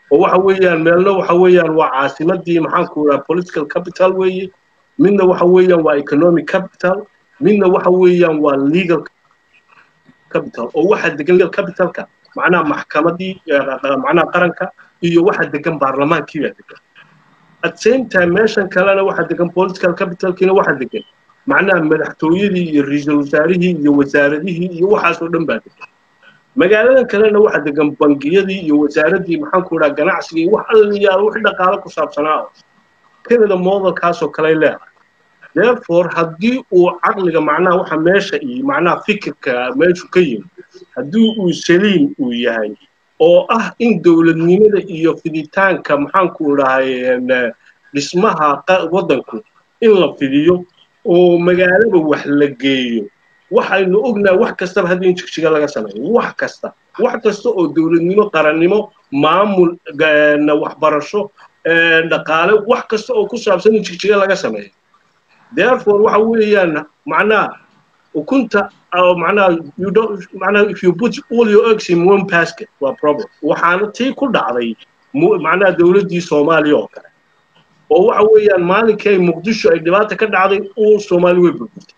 oo waxa weeyaan meelna waxa weeyaan waa caasimadii maxaanku idhaha political capital weeye midna waxa weeyaan waa economic capital midna waxa weeyaan waa legal capital oo waxa degan legal capitalka macnaha maxkamadii macnaha qaranka iyo waxa degan baarlamaankii baa degan at same time meeshan kalena waxa degan political capitalkiina waxa degan macnaha madaxtooyadii iyo ra-iisul wasaarihii iyo wasaaradihii iyo waxaasoo dhan baa degan magaaladan kalena waxa degan bangiyadii iyo wasaaradii maxaanku idhaha ganacsiga iyo wax allayaal wixii dhaqaalo ku saabsanaa oo canada modelkaasoo kale leedahay therefore haddii uu caqliga macnaha waxa meesha iyo macnaha fikirka meeshu ka yimi haddii uu saliim uu yahay oo ah in dowladnimada iyo fiditaanka maxaanku idhahay dhismaha waddanku in la fidiyo oo magaalada wax la geeyo waxaynu ognahay wax kastaba haddii in jigjiga laga sameeyo wax kasta wax kasta oo dowladnimo qarannimo maamul waxbarasho dhaqaale wax kasta oo ku saabsan in jigjiga laga sameeyo therefore waxa weeyaan macnaha ukunta macnaha you don't macnaha if you put all your eggs in one basket waa problem waxaana tii ku dhacday macnaha dowladdii soomaaliya oo kale oo waxa weeyaan maalinkii ay muqdisho ay dhibaata ka dhacday uu soomaali way burburtay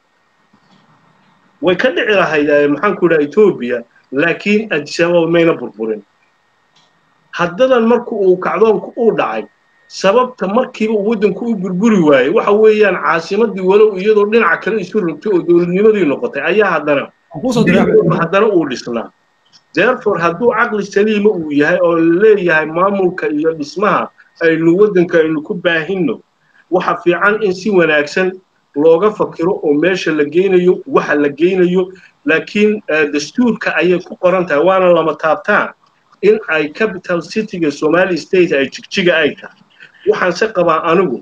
way ka dhici lahayd maxaanku idhaha etoobiya laakiin adisababa mayna burburin haddadan marka uu kacdoonku uu dhacay sababta markiiba uu waddanku u burburi waayey waxa weeyaan caasimadii walow iyadoo dhinaca kale isu rogtay oo dowladnimadii noqotay ayaa haddana haddana uu dhisnaa therefore hadduu caqli saliima uu yahay oo leeyahay maamulka iyo dhismaha aynu waddanka aynu ku baahinno waxa fiican in si wanaagsan looga fakiro oo meesha la geynayo waxa la geynayo laakiin dastuurka ayay ku qoran tahay waana lama taabtaan in ay capital cityga somali state ay jigjiga ay tahay waxaan se qabaa anigu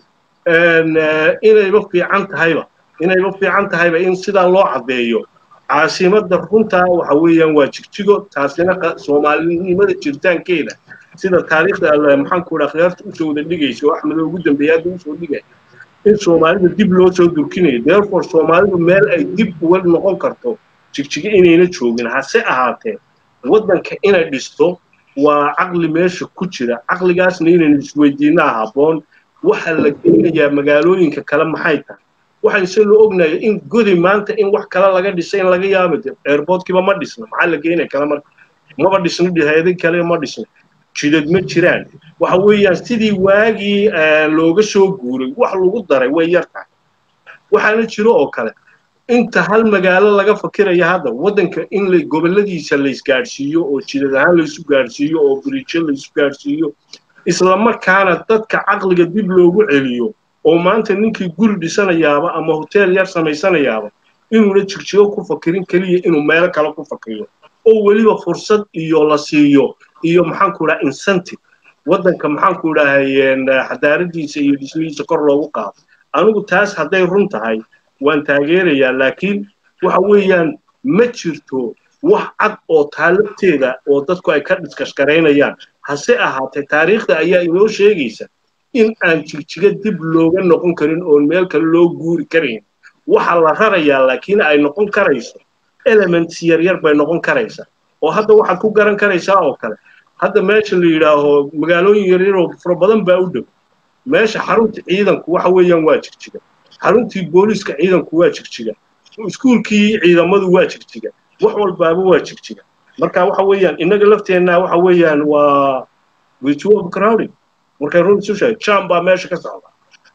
inayba fiican tahayba inayba fiican tahayba in sidaa loo caddeeyo caasimadda runtaa waxa weeyaan waa jigjigo taasina soomaalinimada jiritaankeeda sida taariikhda maxaanku idhaa khiyaarta usoo wada dhigaysa oo axmed ugu dambeeya hadda usoo dhigaya in soomaalida dib loo soo durkinayo therefore soomaalidu meel ay dib uga noqon karto jigjigo inayna joogin hase ahaatee waddanka inay dhisto waa caqli meesha ku jira caqligaasna inaynu isweydiinaa habboon waxa la geynayaa magaalooyinka kale maxay tahay waxaan se loo ognayo in godi maanta in wax kale laga dhisay in laga yaabo airportkiiba ma dhisna maxaa la geynaya kale marka maba dhisno hayado kale ma dhisna jidad ma jiraan waxa weeyaan sidii waagii looga soo guuray wax lagu daray way yar tahay waxaana jiro oo kale inta hal magaalo laga fakiraya hadda waddanka in la gobolladiisa la isgaadhsiiyo oo jidad ahaan laysu gaadhsiiyo oo birijo laysu gaadhsiiyo isla markaana dadka caqliga dib loogu celiyo oo maanta ninkii guri dhisanayaaba ama hoteel yar samaysanayaaba inuuna jigjigo ku fakirin keliya inuu meelo kale ku fakiriyo oo weliba fursad iyo la siiyo iyo maxaanku idhaha incentive waddanka maxaanku idhahay xadaaradiisa iyo dhismihiisa kor loogu qaado anigu taas hadday run tahay waan taageerayaa laakiin waxa weeyaan ma jirto wax cad oo taalabteeda oo dadku ay ka dhiskashgaraynayaan hase ahaatee taariikhda ayaa inoo sheegaysa in aan jigjiga dib looga noqon karin oon meel kale loo guuri karayn waxa la rarayaa laakiin ay noqon karayso elements yaryar bay noqon karaysaa oo hadda waxaad ku garan karaysaa oo kale hadda meesha la yidhaaho magaalooyin yaryar oo fara badan baa u dhow meesha xarunta ciidanku waxa weeyaan waa jigjiga xaruntii booliiska ciidanku waa jigjiga iskuulkii ciidamadu waa jigjiga wax walbaaba waa jigjiga marka waxa weeyaan innaga lafteenna waxa weeyaan waa virtue of crowding markay run isu sheeg jam baa meesha ka socda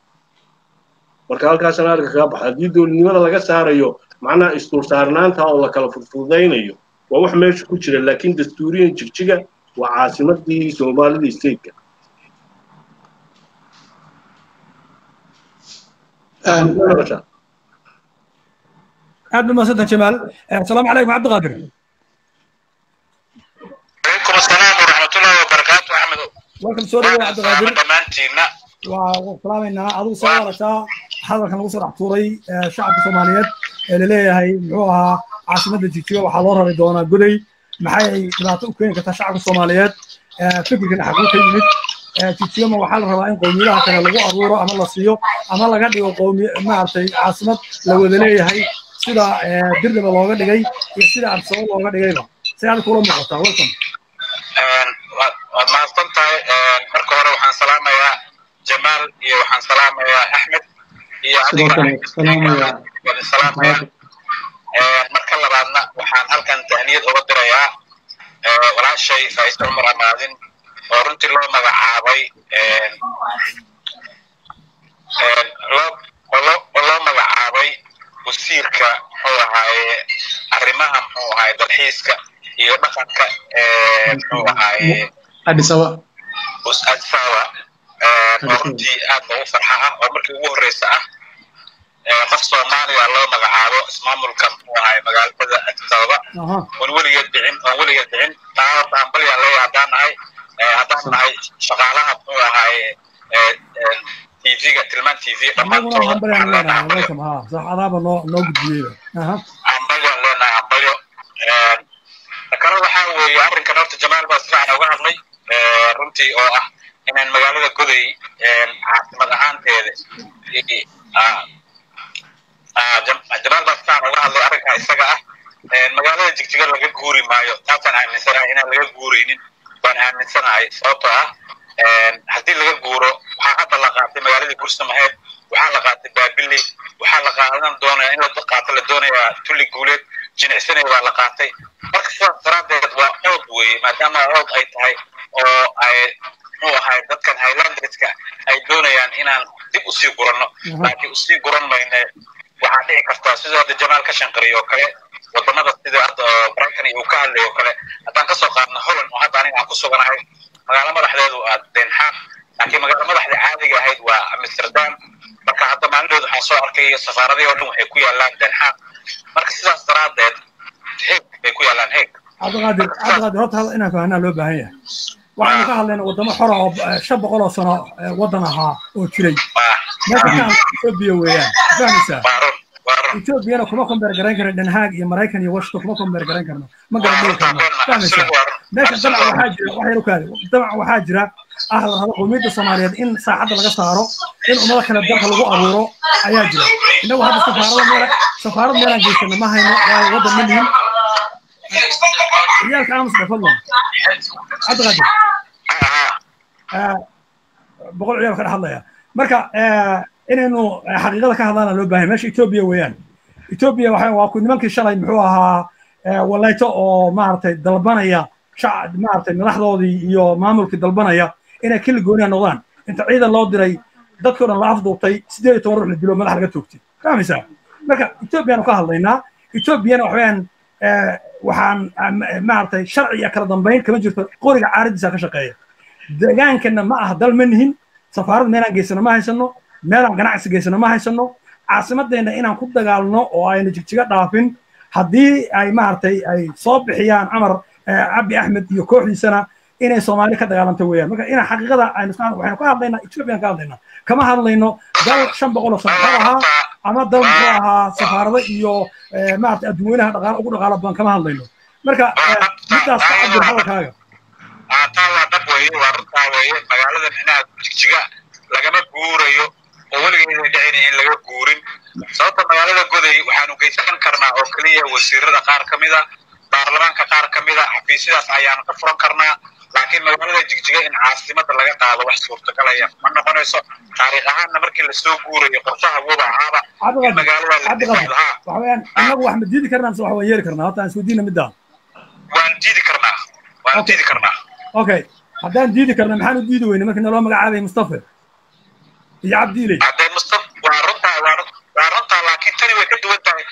marka halkaasana arka kaga baxa haddii dowladnimada laga saarayo macnaha isdulsaarnaanta oo la kala fudfudaynayo waa wax meesha ku jira laakiin dastuuriyan jigjiga waa caasimadii soomaalida stateka
aad ba mahadsantan jamaal asalaamu calaykum cabdiqaadir
عليكم السلام ورحمة الله وبركاته أحمد
welcome soo dhawow cabdiqaadir
dhammaantiinna
waa salaamaynaa adigu soo warataa hadalkan lagu soo dhex tuuray shacabka soomaaliyeed ee laleeyahay muxuu ahaa caasimadda jigjiga waxaa loo rari doonaa goday maxay dhibaato u keeni kartaa shacabka soomaaliyeed fikirkan xaguu ka yimid jigjigama waxaa la rabaa in qowmiyadaha kale lagu abuuro ama la siiyo ama laga dhigo qowmi maaragtay caasimad la wada leeyahay sida dirdiba looga dhigay iyo sida arsabo looga dhigayba si aad kula muuqataa welcome
waad waad mahadsan tahay marka hore waxaan salaamayaa jamaal iyo waxaan salaamayaa axmed iyo
sidoo kale salaamaya
waad salaamaya marka labaadna waxaan halkan tahniyad uga dirayaa walaashay faaisto cumar amaadin oo runtii loo magacaabay loo oo loo magacaabay wasiirka muxuu ahaaye arrimaha muxuu ahaaye dalxiiska iyo dhaqanka muxuu ahaaye
adisaba
adisawa oo runtii aad ugu farxa ah oo markii ugu horreysa ah qof soomaaliya loo magacaabo ismaamulka muxuu ahaaye magaalada adisababa oon weligeed dhicin oon weligeed dhicin taa horta ambalyaa leeya haddaan nahay haddaan nahay shaqaalaha muxuu ahaaye tv-ga tilmaan tv
anaguna hambalyan leenahay welcome ha sax adaaba noo noo gudbiyeyba aha
ambalyo leenahay ambalyo kale waxaa weeye arrinkan horta jamaal baa si fiican uga hadlay runtii oo ah inaan magaalada goday caasimad ahaanteeda jamaal baa si fiican uga hadlay arrinkaa isaga ah magaalada jigjiga laga guuri maayo taasaan aaminsanahay inaan laga guuraynin baan aaminsanahay sababtoo ah haddii laga guuro waxaa hadda la qaatay magaaladii gursamaheed waxaa la qaatay baabiley waxaa la qaadan doonaya in la qaato la doonayaa tulli guuleed jinicsanay baa la qaatay marka sidaas daraaddeed waa cood weeye maadaama cood ay tahay oo ay muxuu ahay dadkan highlanderska ay doonayaan inaan dib usii guranno laakiin usii guran mayne waxaa dhici kartaa sidoo hadda jamaal ka shanqariyo oo kale wadamada sida hadda brighton uu ka hadlay oo kale haddaan kasoo qaadno holland oo hadda aniga aan ku suganahay magaalo madaxdeedu waa den haag laakiin magaalo madaxda caadiga ahayd waa amsterdam marka hadda maalindooda waxaan soo arkay safaaradii oo dhan waxay ku yaalaan den haag marka sidaas daraaddeed heeg bay ku yaalaan heeg
cabdiqaadir cabdiqaadir horta hal inaan fahanaa loo baahan yahay waxaynu ka hadlaynaa wadamo xora oo shan boqol oo sano waddan ahaa oo jiray meesha ka hadla etoobiya weeyaan fahmaysaa etoobiyana kuma kombeer garayn karno den haag iyo maraykan iyo washington kuma kombeer garayn karno ma garadhigi karno fahmaysaa meesha damac waxaa jira wax yar u kaadi damac waxaa jira ah warhada qowmiyadda soomaaliyeed in saacadda laga saaro in ummado kale dalka lagu abuuro ayaa jira innagu hadda safaarada meel safaarad meelaan geysana ma hayno waayo waddan ma nihin ciyaalka aamus dhe fadlan cabdiqaadir boqol ciyaal ka dhex hadlaya marka inaynu xaqiiqada ka hadlaana loo baahay meesha etoobiya weeyaan etoobiya waxa waa ku nimankii shalay muxuu ahaa walayto oo maaragtay dalbanaya shacab maaragtay madaxdoodii iyo maamulkii dalbanaya inay kili gooniya noqdaan inta ciidan loo diray dadkii o dhan la afduubtay siddeed iyo toban ruux la dilo madax laga toogtay fahmaysaa marka etoobiyaanu ka hadlaynaa etoobiyana waxaweyaan waxaan maaragtay sharci iyo kala dambayn kama jirto qoriga caaradiisa ka shaqeeya deegaankana ma aha dal ma nihin safaarad meelaan geysano ma haysano meelaan ganacsi geysano ma haysano caasimadeenna inaan ku dagaalno oo ayna jigjiga dhaafin haddii ay maaragtay ay soo bixiyaan camar cabdi axmed iyo kooxdiisana inay soomaali ka dagaalanto weeyaan marka inaan xaqiiqada aynu waxaynu ka hadlaynaa ethoobiyan ka hadlaynaa kama hadlayno dal shan boqol oo sano xor ahaa ama dal muxuu ahaa safaarado iyo maaragtay adduweynaha dhaqaal ugu dhaqaalo badan kama hadlayno marka midaas ka cabir hadalkaaga
taa waa dhab weeye waa runtaa weeye magaalada micnaha jigjiga lagama guurayo oo weligeeda dhicina in laga guurin sababta magaalada goday waxaanu geysan karnaa oo keliya wasiirada qaar ka mida baarlamaanka qaar ka mida xafiisyadaas ayaanu ka furan karnaa laakiin magaalada jigjiga in caasimada laga qaado wax suurtagalaya ma noqonayso taariikh ahaanna markii lasoo guurayo qorshaha wuba ahaaba in magaalada la dhisaado ha
waxaweyaan innagu wax ma diidi karnaa mise wax waan yeeli karnaa horta aan isweydiina middaa
waan diidi karnaa waan diidi karnaa
okay haddaan diidi karna maxaan u diidi weyne markii naloo magacaabay mustafa iyo cabdiiley
haddee mustaf waa runtaa waa waa runtaa laakiin tani way ka duwan tahay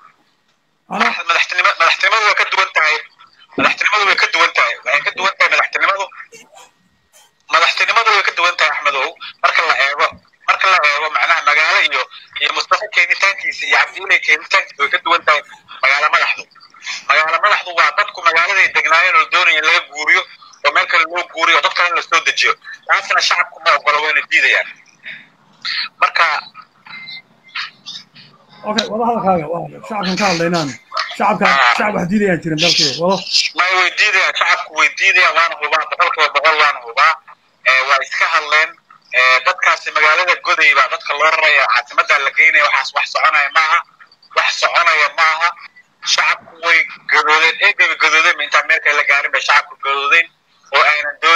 madaxtinimo madaxtinimadu way ka duwan tahay madaxtinimadu way ka duwan tahay waxay ka duwan tahay madaxtinimadu madaxtinimadu way ka duwan tahay axmedow marka la eego marka la eego macnaha magaalo iyo iyo mustafa keenitaankiisa iyo cabdiiley keenitaankiisa way ka duwan tahay magaalo madaxdu magaalo madaxdu waa dadku magaaladay degnaayeen oo doonaya in laga guuriyo oo meel kale loo guuriyo oo dad kale in lasoo dejiyo taasna shacabku ma ogola wayna diidayaan marka
okay wada hadalkaaga waa shacabkan ka hadlaynaan shacabka shacab wax diidayaan jirin dalkii wado
may way diidayaan shacabku way diidayaan waana hubaa boqolkiiba boqol waana hubaa waa iska hadleen dadkaasi magaalada goday baa dadka loo raraya caasimadda la geynaya waxaas wax soconaya maaha wax soconaya maaha shacabku way gadoodeen eegaba gadoodeen intaan meelka la gaarin bay shacabku gadoodeen oo aynan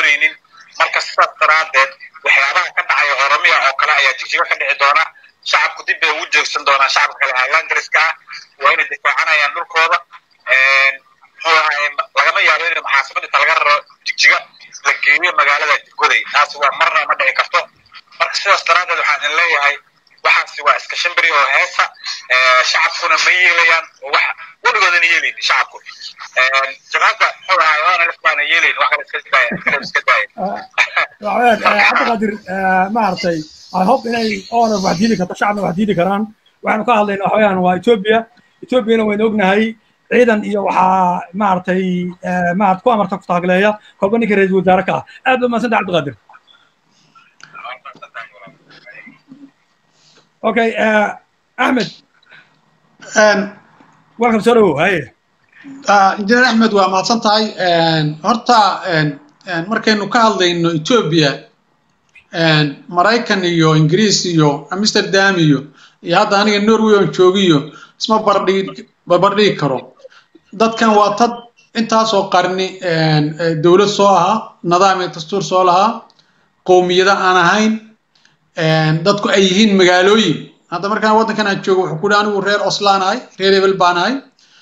landriska ah waa inay difaacanayaan dhulkooda muxuu ahaye lagama yaabo in maxaasamada inta laga raro jigjiga la geeyo magaalada goday taasi waa marna ma dhici karto marka sidaas daraaddeed waxaan idin leeyahay waxaasi waa iska shimbiri oo heesa shacabkuna ma yeelayaan oo wax weligoodan yeelayn shacabku jabhadda muxuu ahaay oona lif baana yeelayn wax kale iska daaya kale iska daaya
cabdiqaadir maaragtay i hope inay oona wax diidi karto shacabna wax diidi karaan waxaanu ka hadlayna waxa weeyaan waa etoobiya etoobiyana waynu ognahay ciidan iyo waxaa maaragtay maarad ku amarta ku taagleeya kolba ninka ra-iisul wasaare ka ah aad ba mahadsanta cabdiqaadir okay axmed welcome soo dhawow haye
injineer axmed waa mahadsan tahay horta markaynu ka hadlayno etoobiya maraykan iyo ingiriis iyo amsterdam iyo iyo hadda aniga norway on joogiyo isma bardhigi barbardhigi karo dadkan waa tad intaasoo qarni dowlad soo ahaa nidaam iyo dastuur soo lahaa qowmiyada aan ahayn dadku ay yihiin magaalooyin hadda markaan waddankan aan joogo wuxuu ku dhi anigu reer oslaan ahay reer hebel baan ahay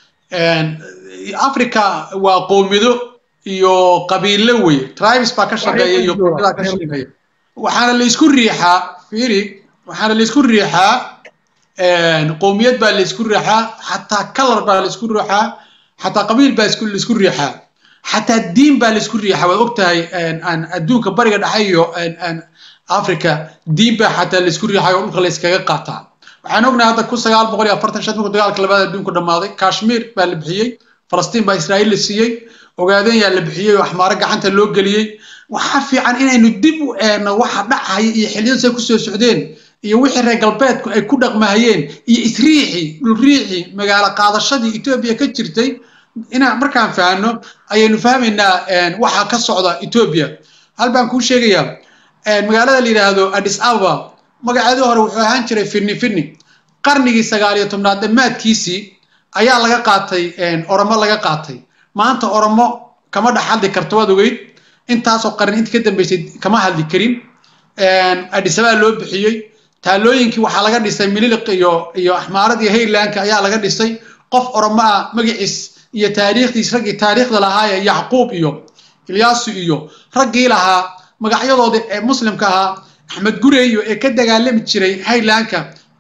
africa waa qowmiyado iyo qabiilo wey tribes baa ka shaqeeya iyo qowmiyadaa ka shaqeeya waxaana laysku riixaa fiiri waxaana laysku riixaa qowmiyad baa laysku riixaa xataa color baa laysku riixaa xataa qabiil baa laysku riixaa xataa diin baa laysku riixaa waad ogtahay adduunka bariga dhexe iyo africa diin baa xataa laysku riixay oo dhulka layskaga qaataa waxaan ognahay hadda kun sagaal boqol iyo afartan shan markuu dagaalka labaad adduunku dhammaaday kashmir baa la bixiyey falastiin baa israa'iil la siiyey ogaadeen yaa la bixiyey oo axmaaro gacanta loo geliyey waxaa fiican inaynu dib u eegno waxa dhacaya iyo xilliyadu say kusoo socdeen iyo wixii reer galbeedku ay ku dhaqmahayeen iyo isriixii dhulriixii magaalo qaadashadii etoobiya ka jirtay inaan markaan fahanno ayaynu fahmaynaa waxa ka socda etoobiya hal baan kuu sheegayaa magaalada la yidhaahdo addis ababa magaceedii hore wuxuu ahaan jiray firni firni qarnigii sagaal iyo tobnaad dhammaadkiisii ayaa laga qaatay oromo laga qaatay maanta oromo kama dhex hadli karto waad ogeyd intaasoo qarni intii ka dambeysay kama hadli karin addis ababa loo bixiyey taalooyinkii waxaa laga dhisay mililiq iyo iyo axmaarad iyo haylandka ayaa laga dhisay qof oromo ah magaciis iyo taariikhdiis raggii taariikhda lahaayee yacquub iyo ilyaasu iyo raggii lahaa magacyadoodii ee muslimka ahaa axmed gureyo ee ka dagaalami jiray haylandka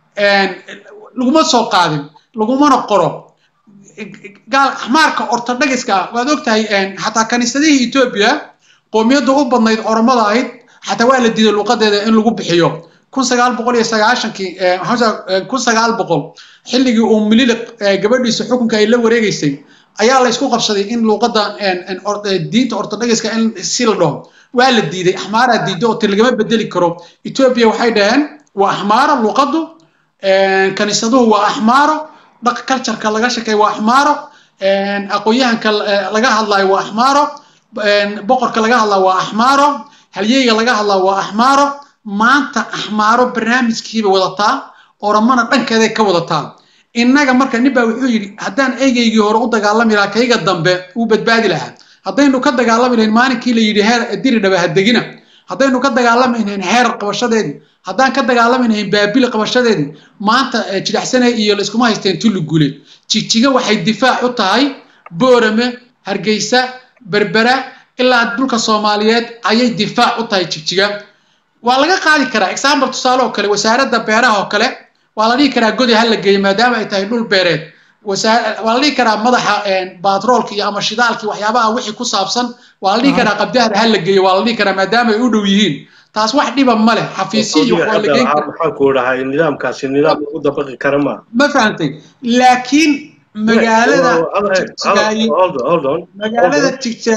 laguma soo qaadin lagumana qoro gaal axmaarka ortodhagiska ah waad ogtahay xataa kaniisadihii etoobiya qoomiyadda u badnayd oromada ahayd xataa waa la diiday luuqadeeda in lagu bixiyo kun sagaal boqol iyo sagaashankii kun sagaal boqol xilligii uu mililiq gabadhiisa xukunka ay la wareegeysay ayaa la isku qabsaday in luuqadda diinta ortodhagiska in si la dhaho waa la diiday axmaaraa diiday oo ti lagama bedeli karo etoobiya waxay dhaheen waa axmaaro luuqaddu kaniisaduhu waa axmaaro dhaq cultureka laga shekeeyo waa axmaaro aqoon-yahanka laga hadlayo waa axmaaro boqorka laga hadlaa waa axmaaro halyeyga laga hadlaa waa axmaaro maanta axmaaro barnaamijkiiba wadataa oromana dhankeeday ka wadataa innaga marka nin baa wuxuu yidhi haddaan eygeygii hore u dagaalami lahaa kayga dambe uu badbaadi lahaa haddaynu ka dagaalami lahayn maalinkii la yidhi heer diri dhaba hadegina haddaynu ka dagaalami lahayn heer qabashadeedii haddaan ka dagaalami lahayn baabili qabashadeedii maanta jidhacsane iyo layskuma haysteen tulli gule jigjiga waxay difaac u tahay boorame hargeysa berbera ilaa dhulka soomaaliyeed ayay difaac u tahay jigjiga waa laga qaadi karaa example tusaale oo kale wasaaradda beeraha oo kale waa la dhihi karaa godi ha la geeyo maadaama ay tahay dhul beereed waa la dhihi karaa madaxa batroolka iyo ama shidaalkii waxyaabaha wixii ku saabsan waa la dhihi karaa qabdahada ha la geeyo waa la dhihi karaa maadaama ay u dhow yihiin taas wax dhiba ma leh xafiisyo iyo waa la geyn karaa
maxaan ku dhahay nidaamkaasi nidaam lagu dabaqi kara ma
ma fahantay laakiin magaalada jigjigaay magaalada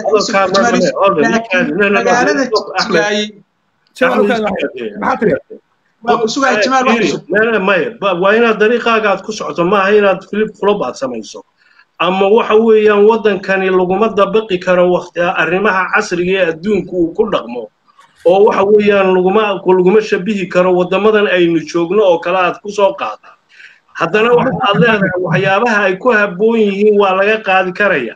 jigjigaay magaalada jigjigaay
maya waa inaad dariiqaaga aad ku socoto maaha inaad flip flop aad samayso ama waxa weeyaan waddankani laguma dabaqi karo waqti arrimaha casriga ee adduunku uu ku dhaqmo oo waxa weeyaan laguma laguma shabihi karo waddamadan aynu joogno oo kale aad ku soo qaada haddana waxaad leedahay waxyaabaha ay ku habboon yihiin waa laga qaadi karaya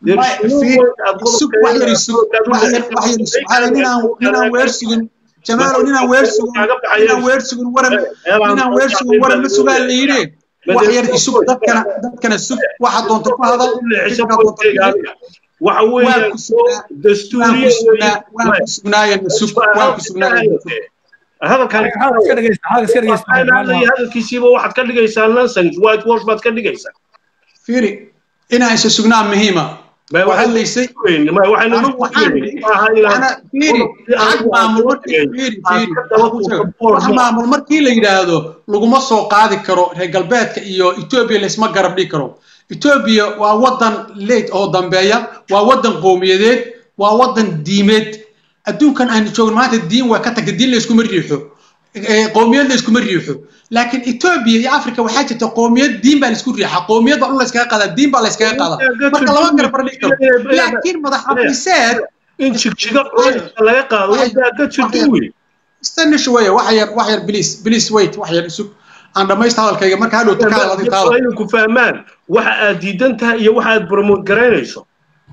ninaan weer sugin jamaalow ninaan weer sugin ninaan weer sugin waran ninaan weer sugin waran ma sugaa la yidhi wax yar isug dadkana dadkana sug waxa doonta ku hadal fikirka doonta ku hadal.
waxa
waan
weeyaan
ku sugnaa waan
dastuuriya
ku sugnaa waan ku sugnaayana sug waan ku sugnaayana sug
hadalkan
hadal iska dhegeysta hadal iska dhegeysta
hadalkiisiiba waxaad ka dhigaysaa nonsense white wash baad ka dhigaysaa
fiiri inaan isa sugnaa muhiima
Ma-
waa hadlaysay
Ma- waxaynu
Ana-
nagu
waxaan
weynin. Maaha inaan-
ana fiiri xag maamul markii fiiri fiiri wax maamul markii la yidhaahdo laguma soo qaadi karo reer galbeedka iyo etoobiya laysma garab dhigi karo etoobiya waa wadan leyd oo dambeeya waa wadan qowmiyadeed waa wadan diimeed adduunkan aynu joogno maanta diin waa ka tagta diin layskuma riixo Eh, qowmiyad layskuma riixo laakiin etoobiya iyo africa waxaa jirta qowmiyad diin baa laysku riixa qowmiyad baa dhul layskaga qaadaa diin baa layskaga qaadaa marka laba garab dhigi karo laakiin madax xafiiseed
in jigjiga culays laga qaado wadaa ka jirta wey
استنى شويه وحير وحير بليز بليز ويت وحير سوق aan dhamaysta hadalkayga marka hadhow ka hadal taada
inay ku fahmaan waxa aad diidan tahay iyo waxa aad promote garaynayso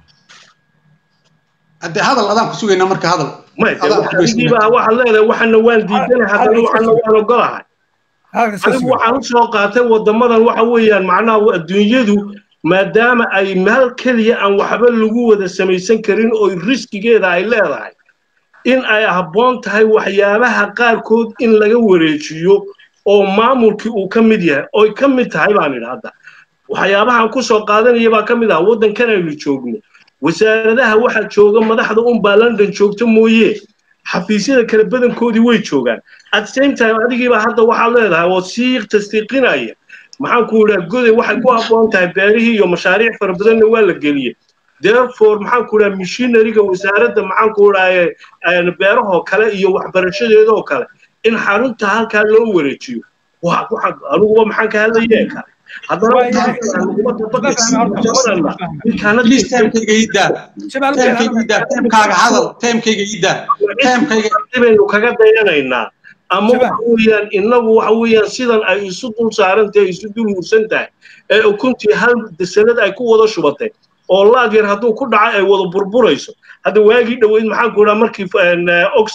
hadde hadal adaan ku sugayna marka hadal
may
Adaan ku
adigiiba waxaad leedahay waxana waan diidanahay haddana waxana waan ogolahay
hadal iska
anigu
suga
waxaan u soo qaatay wadamadan waxa weeyaan macnaha adduunyadu maadaama ay meel keliya aan waxba lagu wada samaysan karin oo riskigeeda ay leedahay in ay habboon tahay waxyaabaha qaarkood in laga wareejiyo oo maamulkii uu ka mid yahay oy ka mid tahay baan idhi hadda waxyaabahaan ku soo qaadanaya baa ka mid ah waddankan aynu joogno wasaaradaha waxaa jooga madaxda unbaa london joogta mooye xafiisyada kale badankoodii way joogaan at the same time adigiiba hadda waxaad leedahay oo sii tasdiiqinaya maxaan ku idhaha goday waxay ku habboon tahay beerihii iyo mashaariic fara badanna waa la geliyey therefore maxaan ku idhaha mishinariga wasaaradda maxaan ku idhaha beerahoo kale iyo waxbarashadeedoo kale in xarunta halkaa loo wareejiyo waa waxa aniguba maxaan ka hadlayee kale haddana laguma dabaqaysiimadana
please timekayga ii daa timekayga ii daa timekaaga hadal timekayga ii daa timekayga
baynu kaga dayanaynaa ama waxa weeyaan innagu waxa weeyaan sidan ay isu dul saaran tahay isu dul hursan tahay ee ukuntii hal sanad ay ku wada shubatay oo laag yar hadduu ku dhaco ay wada burburayso hadda waagii dhoweyd maxaan ku idhaha markii ox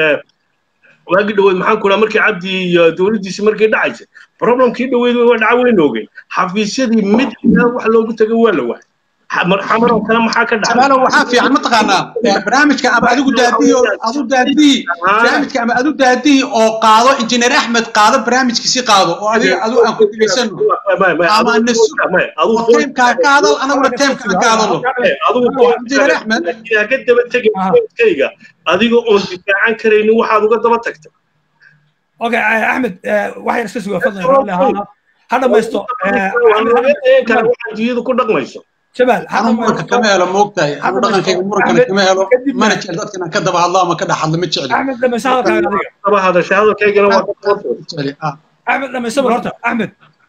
waagii dhoweyd maxaan ku idhaha markii cabdi iyo dowladdiisi markii dhacaysay problemkii dhoweyd waa dhaca weyn ogeyn xafiisyadii mid wax loogu tago waa la waayay xamar oo kale maxaa ka dhacay
shabaalo waxaa fiican mataqaanaa barnaamijka ama adigu daadihi oo adu daadihi barnaamijka ama adu daadihi oo qaado injineer axmed qaado barnaamijkiisi qaado oo adiga adu aan ku dhigaysano ama nasu oo teemkaa ka hadal anaguna teemkaa ka hadalo injineer axmed
ka daba tegayga adiga oon difaacan karaynin waxaad uga daba tagtay
okay axmed wax yar iska suga fadlan ha dhamaysto
waxaad diyadu ku dhaqmayso
jabal
anu muranka kama helo moogtahay anu dhaqankayga murankana kama helo mana jecel dadkan aan ka daba hadlo ama ka dhex hadlo ma jecli
axmed dhamayso hadalkaaga adiga
daba hadashay hadalkaygana waa
jecli ah
axmed dhamayso bal horta axmed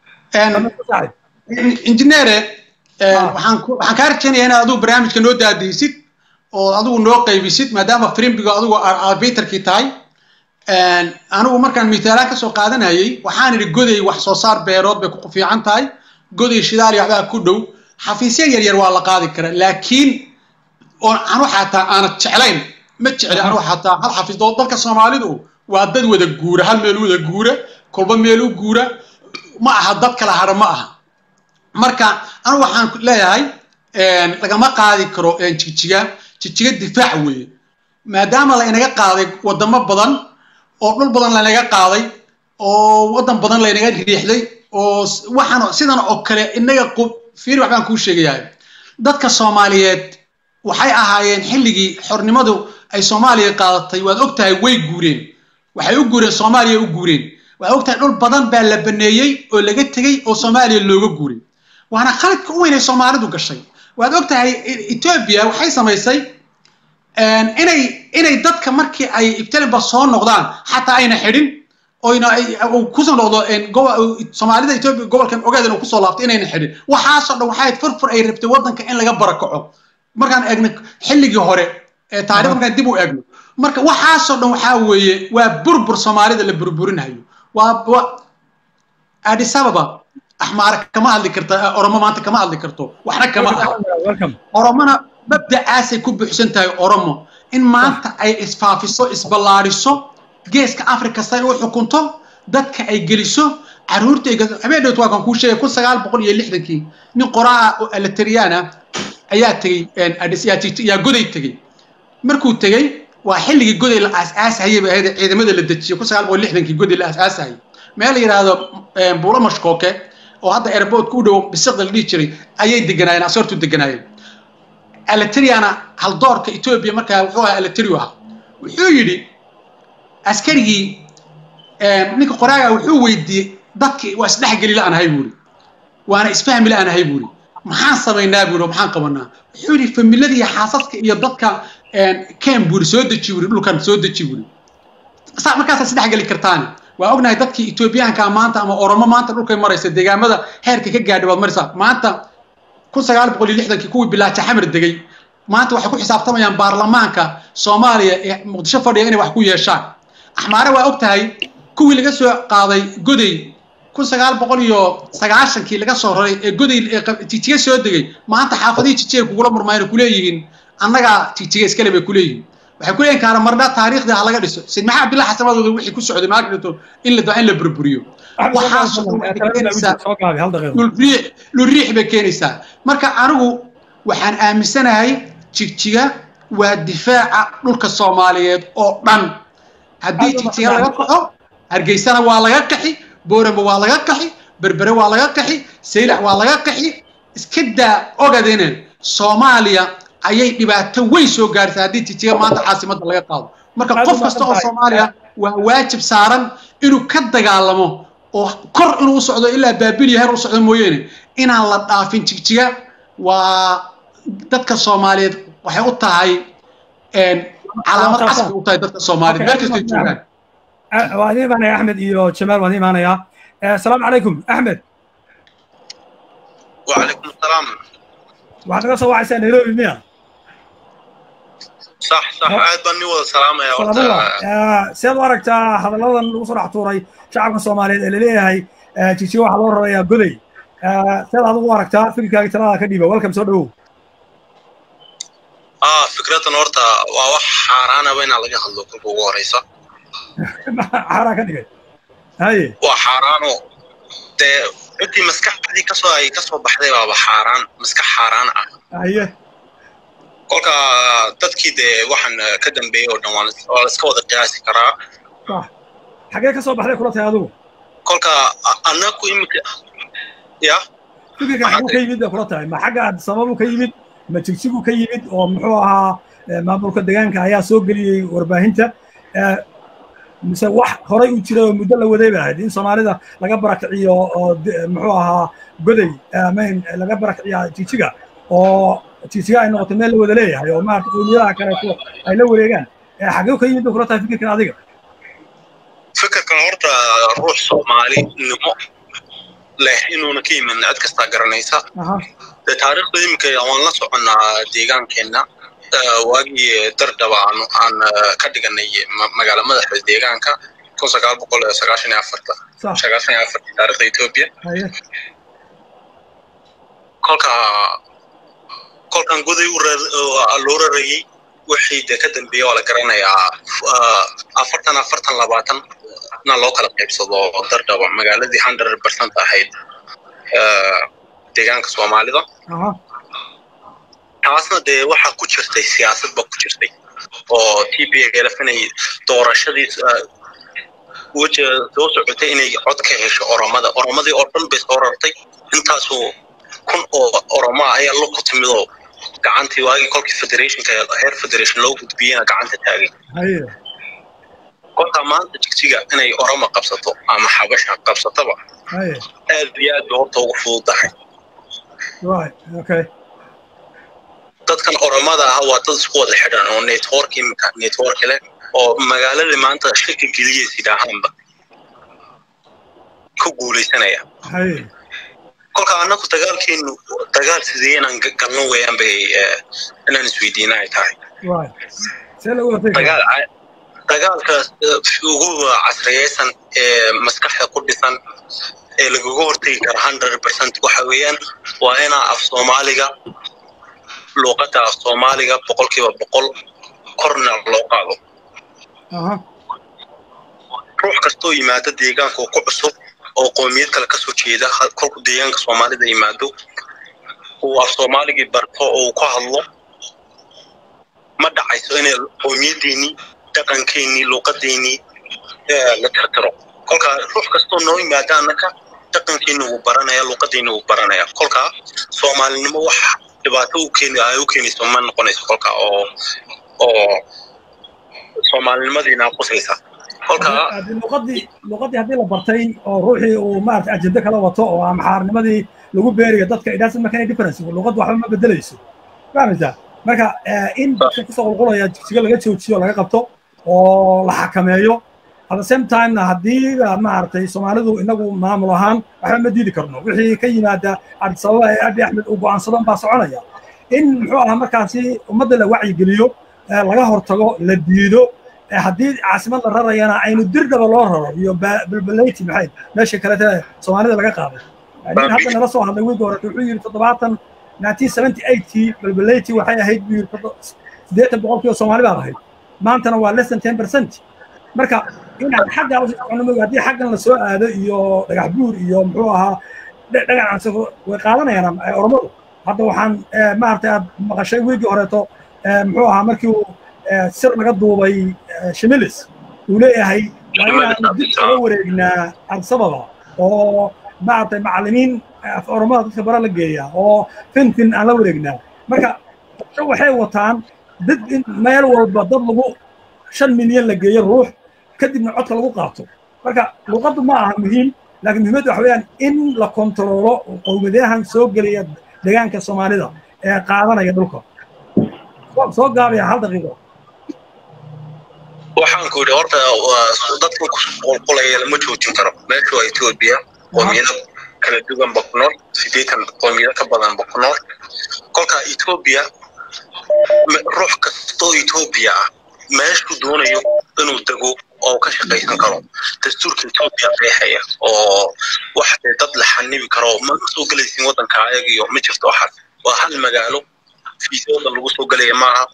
injineere waxaan ku waxaan kaa rajaynayaa inaad adigu barnaamijka noo daadiysid oo adigu noo qaybisid maadaama frimbiga adigu arbiterkii tahay anigu markaan mitaalaan ka soo qaadanayay waxaan idhi goday wax soo saar beerood bay ku fiican tahay goday shidaal iyo waxbaa ku dhow xafiisya yar yar waa la qaadi karaa laakiin oo anu xataa aanad jeclayn ma jecli anu xataa hal xafiis oo dalka soomaalidu waa dad wada guura hal meel wada guura kolba meel u guura ma aha dad kala hadha ma aha marka anu waxaan leeyahay lagama qaadi karo jigjiga jigjiga difaac weeye maadaama la inaga qaaday wadamo badan oo dhul badan laynaga qaaday oo wadan badan laynaga riixday oo waxaan sidan oo kale inaga fiir waxbaan kuu sheegayaa dadka soomaaliyeed waxay ahaayeen xilligii xornimadu ay soomaaliya qaadatay waad og tahay way guureen waxay u guureen soomaaliya u guureen waxaad og tahay dhul badan baa la baneeyey oo laga tegey oo soomaaliya looga guuray waana khaladka u weyn ay soomaalidu gashay waad og tahay etoobiya waxay samaysay inay inay dadka markii ay ibtalinba soo noqdaan xataa ayna xidhin oyna kusoo noqdo soomaalida etoobiya gobolkan ogeedan uu kusoo laabtay inayna xidhin waxaasoo dhan waxay furfur ay rabtay waddanka in laga barakaco markaan eegno xilligii hore ee taarikhda markaan dib u eegno marka waxaasoo dhan waxaa weeye waa burbur soomaalida la burburinayo waa addis ababa axmaar kama hadli karta oromo maanta kama hadli karto waxna kama aha oromona mabdacaasay ku buuxsan tahay oromo in maanta ay isfaafiso isballaariso geeska afrika say u xukunto dadka ay geliso caruurtayga habeen dhowt waa kan kuu sheegay kun sagaal boqol iyo lixdankii nin qoraa oo alateriyaana ayaa tegey adis yaa goday tegey markuu tegey waa xilligii goday la aasaasahayay bay ahayd ciidamada la dejiyay kun sagaal boqol lixdankii goday la aasaasahayay meel la yidhaahdo buulo mashkooke oo hadda airportka u dhow bisiqda la dhihi jiray ayay deganaayeen asoortu deganaayeen alateriana haldoorka etoobiya markaa wuxuu ahaa alateriu ahaa wuxuu yidhi askarigii ninka qoraaga wuxuu weydiiyey dadki waa isdhexgeli la aan ahay buuri waana isfahmi la aan ahay buuri maxaan samaynaa buuri maxaan qabanaa wuxuu yidhi familada iyo xaasaska iyo dadka ken buuri soo deji buuri dhulkan soo deji buuri markaasaa isdhexgeli kartaani waa ognahay dadkii etoobiyaanka maanta ama oromo maanta dhulkay maraysa deegaamada heerka ka gaadhay baad maraysaa maanta kun sagaal boqol iyo lixdankii kuwii bilaaja xamar degay maanta waxay ku xisaabtamayaan baarlamaanka soomaaliya ee muqdisho fadhiya inay wax ku yeeshaan axmaare waa og tahay kuwii laga soo qaaday goday kun sagaal boqol iyo sagaashankii laga soo raray ee goday jijiga soo degay maanta xaafadihii jijiga kugula murmayna kuleeyihiin annagaa jijiga iskale bay kuleeyihiin waxay kuleeyihin kaara marna taariikhdii ha laga dhiso sid maxaa abdillah xasamadooda wixii ku socday maaka dhinto in la in la burburiyo waxaasdhulriix bay keenaysaa marka anigu waxaan aaminsanahay jigjiga waa difaaca dhulka soomaaliyeed oo dhan haddii jigjiga laga kaxo hargeysana waa laga qaxi booramba waa laga qaxi berbere waa laga qaxi saylac waa laga qaxi iska daa ogadene soomaaliya ayay dhibaato weyn soo gaartay haddii jigjiga maanta caasimadda laga qaado marka qof kasta oo soomaaliya waa waajib saaran inuu ka dagaalamo oo kor inuu u socdo ilaa baabiliya heer u socdo mooyeene inaan la dhaafin jigjiga waa dadka soomaaliyeed waxay u tahay calaamad casri u tahay dadka soomaaliyeed meel kastay joogaan
waan imaanaya axmed iyo jamaal waan imaanayaa asalaamu calaykum axmed
وعليكم السلام
waxaad naga soo wacaysaa nairobi miya
صح صح عاد بني ولا سلام يا
salaamullah seed u aragtaa hadalladan lagu soo dhex tuuray shacabka soomaaliyeed ee laleeyahay jigjiga waxaa loo rarayaa goday seed adigu u aragtaa fikirkaaga talada ka dhiiba welcome soo dhawow
اه فكرة horta waa wax xaaraana ba inaa laga hadlo kolka ugu horeysa
xaaraan ka dhigay haye
waa xaaraano dee ciddii maskaxdii kasoo ay kasoo baxday baaba xaaraan maskax xaaraan ah
haye
kolka dadkii dee waxaan ka dambeeyey oo dhan waa la iska wada qiyaasi karaa
sax xagee ka soo baxday kula tahay adigu
kolka annaku imika ya
fikirka xaguu ka yimid bay kula tahay ma xagga sababu ka yimid ma jigjigu ka yimid oo muxuu ahaa maamulka deegaanka ayaa soo geliyey warbaahinta mise wax horay u jiray oo muddo la waday ba ahayd in soomaalida laga barakiciyo oo muxuu ahaa goday amayn laga barakiciya jigjiga oo jigjiga ay noqoto meel la wada leeyahay oo maarata qowmiyadaha kaleeto ay la wareegaan xagee ka yimid bay kula tahay fikirkan adiga
fikirkan horta ruux soomaalinimo leh inuuna ka yimin cid kastaa garanaysa dee taariikhda iminka waan la soconnaa deegaankeenna waagii dardaba aan aan ka dhiganay magaala madaxda deegaanka kun sagaal boqol sagaashan iyo afarta sagaashan iyo afartii taariikhda etoobiya kolka kolkan goday loo rarayey wixii dee ka dambeeya waa la garanayaa afartan afartan labaatan na loo kala qaybsado dardaba magaaladii hundred percent ahayd deegaanka soomaalida taasna dee waxaa ku jirtay siyaasad ba ku jirtay oo t p lf inay doorashadii weji soo socotay inay cod ka hesho oromada oromadii oo dhan bay soo rartay intaasoo kun oo oromo ah ayaa ku timidoo gacantii waagii kolkii federationka heer federation loo gudbiyena gacanta taagay kolka maanta jigjiga inay oromo qabsato ama xabasha qabsatoba aad iyo aad bay horta ugu fududahay dadkan oromada ah waa dad isku wada xidhan oo network imika network leh oo magaaladii maanta shaki geliyeysa idhaahaanba ku guulaysanaya kolka annagu dagaalkeenu dagaal sidee inaan galno weeyaan bay inaan isweydiina ay tahay dagaalka ugu casriyeysan ee maskaxda ku dhisan ee lagaga hortegi kara hundred percent waxa weeyaan waa inaa af soomaaliga luuqadda af soomaaliga boqolkiiba boqol korna loo qaado ruux kastoo yimaado deegaanka ku cusub oo qoomiyad kale kasoo jeeda kolku deegaanka soomaalida yimaado uu af soomaaligii barto oo uu ku hadlo ma dhacayso inay qoomiyaddeennii dhaqankeennii luuqadeennii la tirtiro kolkaa ruux kastoo noo yimaada annaka dhaqankeena wuu baranaya luuqadeena wuu baranaya kolkaa soomaalinimo wax dhibaato u keeni ay u keenayso ma noqonayso kolkaa oo oo soomaalinimadiina qusaysa kolkaa
luqadii luqadii haddii la bartay oo ruuxii uu maarata ajende kala wato oo amaxaarnimadii lagu beeriyo dadka it doesn't make any difference luqaddu waxba ma bedelayso fahmaysaa marka in dadka kusoo qulqulaya jigjiga laga joojiyo laga qabto oo la xakameeyo at the same timena haddii maaragtay soomaalidu inagu maamul ahaan waxba ma diidi karno wixii ka yimaada addis ababa ee abi axmed uu go'aansadan baa soconaya in muxuu ahaa markaasi ummadda la wacyigeliyo laga hortago la diido haddii caasimad la rarayana aynu dirdhaba loo raro iyo balbalayti maxay meesha kalete soomaalida laga qaaday nin hadda nala soo hadlay wiilka hore wuxuu yidhi toddobaatan nineteen seventy eightkii balbalayti waxay ahayd buu yidhi siddeetan boqolkiiba soomaali baad ahayd maantana waa less than ten percent marka inaan xagga usii socono moga haddii xaggan la soo aado iyo dhagax buur iyo muxuu ahaa dhagax ansafo way qaadanayaan oromadu hadda waxaan maaragtay aad maqashay wiigii horeeto muxuu ahaa markii uu sir laga duubay shimilis uu leeyahay waa inaanu dib uga wareegnaa adsababa oo maaragtay macallimiin af oromada dadka bara la geeya oo fintin aan la wareegnaa marka waxay wataan dad in meel walba dad lagu shan milyan la geeyo ruux kadibna codka lagu qaato marka luqaddu ma aha muhiim laakiin muhiimaddu waxa weeyaan in la kontaroolo qowmadayahan soo gelaya deegaanka soomaalida ee qaadanaya dhulka soo gaabaya hal daqiiqo
waxaan ku yidhi horta dadka qulqulaya lama joojin karo meeshu waa etoobiya qoomiyado kala duwan ba ku nool sideetan qoomiyado ka badan ba ku nool kolkaa etoobiya ruux kastoo etoobiya ah meeshuu doonayo inuu dego oo ka shaqaysan karo dastuurka etoobiya qeexaya oo wax dee dad la xanibi karo ma soo gelaysin waddanka ayagiyo ma jirto waxaas waa hal magaalo fiisooda lagu soo gelaya maaha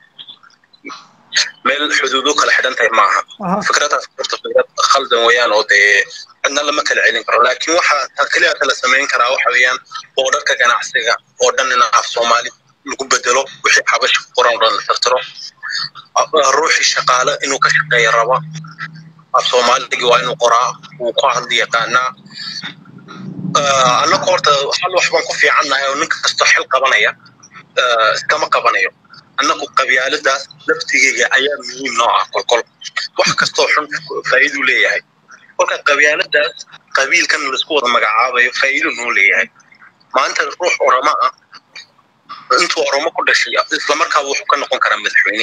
meel xuduudo kala xidhan tahay maaha fikradaas horta fikrad khaldan weeyaan oo dee cidna lama kala celin karo laakiin waxa keliya kala samayn karaa waxa weeyaan boodharka ganacsiga oo dhan in af soomaali lagu bedelo wixii xabashi ku qoran oo dhan la tirtiro ruuxii shaqaale inuu ka shaqeeya raba af soomaaligi waa inuu qoraa wuu ku hadli yaqaanaa annagu horta hal wax baan ku fiicannahay oo nin kastoo xil qabanaya iskama qabanayo annagu qabyaaladaas laftigeyga ayaa muhiim noo ah kolkol wax kastoo xun faa'iiduu leeyahay kolka qabyaaladaas qabiilkan laisku wada magacaabayo faa'iidu noo leeyahay maanta ruux oroma ah intuu oromo ku dhashay islamarkaaba wuxuu ka noqon karaa madaxweyne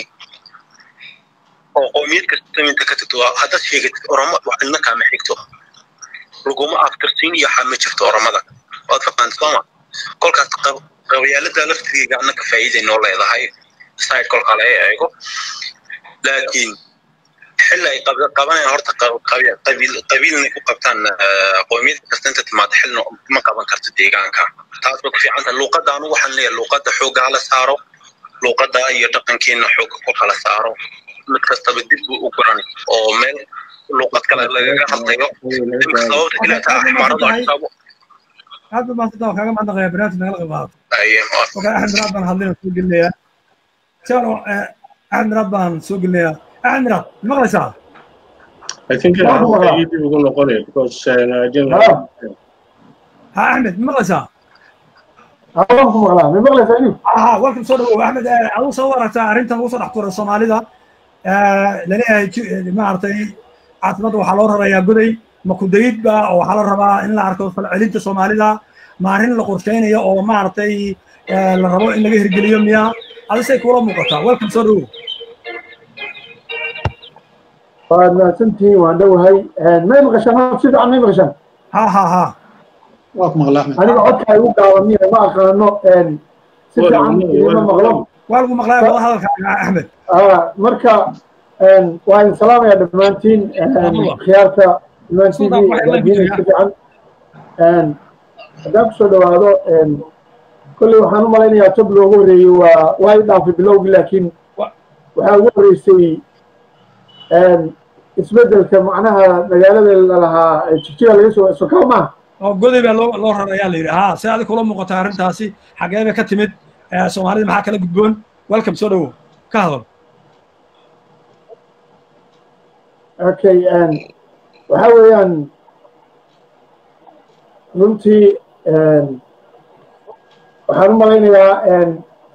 oo qoomiyad kasta inta ka tagto haddaad sheegatid oromo wax cidna kaama xigto laguma aftirsiin iyo waxaa ma jirto oromada waad faqaanta sooma kolkaas qabyaalada laftigeyga annaka faa'iiday noo leedahay side kolka laga eego laakiin xilli ay qabanayaan horta qabiilnay ku qabtaan qoomiyad kasta inta timaado xilna ma qaban karto deegaanka taas bay ku fiicanta luuqadda anigu waxaan leeyahay luuqadda xoogga hala saaro luuqadda iyo dhaqankeenna xoogga ku kala saaro mid kastaba dib buu u guran oo meel luuqad kale lagaga hadlayo imika sababta keliya taa xmaaradu adhisaabo
aad baa maasanta kaaga mahadnaqaya barnaamij nagala qayb qaadato oka axmed miraad baan hadlina soo gelinayaa jalo axmed miraad baan soo gelinayaa axmed miraad maqlaysaa
I think faa'iidii ugu noqonaya because
ha axmed maqlaysaa
ku maqlaa ma maqlaysaa inuu
aha welcome soo dhawow axmed aduu soo waragtaa arrintan ugu soo dhex tuuray soomaalida laleeyahay maaragtay caasimada waxaa loo rarayaa goday ma ku dayid ba oo waxaa la rabaa in la arko falcelinta soomaalida ma arrin la qorshaynayo oo maaragtay la rabo in laga hirgeliyo miya adisay kuula muuqataa welcome soo dhawow
waad mahadsantihiin waan dhowahay may maqashaan si fiican may maqashaan
ha ha ha
waa ku maqlaa axmed
aniga codka igu gaabaniya ma aqaano si fiican igama maqlo
waa lagu maqlaya wada hadalka axmed
marka waa idin salaamaya dhammaantiin khiyaarta imaan t v waadiinay si fiican haddaan kusoo dhawaado kolley waxaan u malaynayaa tob loogu horreeyey waa waa i dhaafay bilowgii laakiin waxaa ugu horreysay isbeddelka macnaha magaalada lalahaa jigjiga laga soo sokaa maaha
oo goday baa loo loo rarayaa la yidhi ha si adig kula muuqata arrintaasi xagee bay ka timid soomaalida maxaa kala gudboon welcome soo dhowo ka hadal
okay waxa weeyaan runtii waxaan u malaynayaa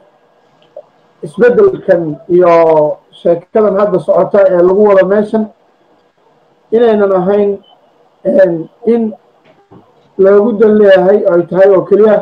isbeddelkan iyo sheekadan hadda socota ee lagu wado meeshan inaynan ahayn in loogu dan leeyahay oo ay tahay oo keliya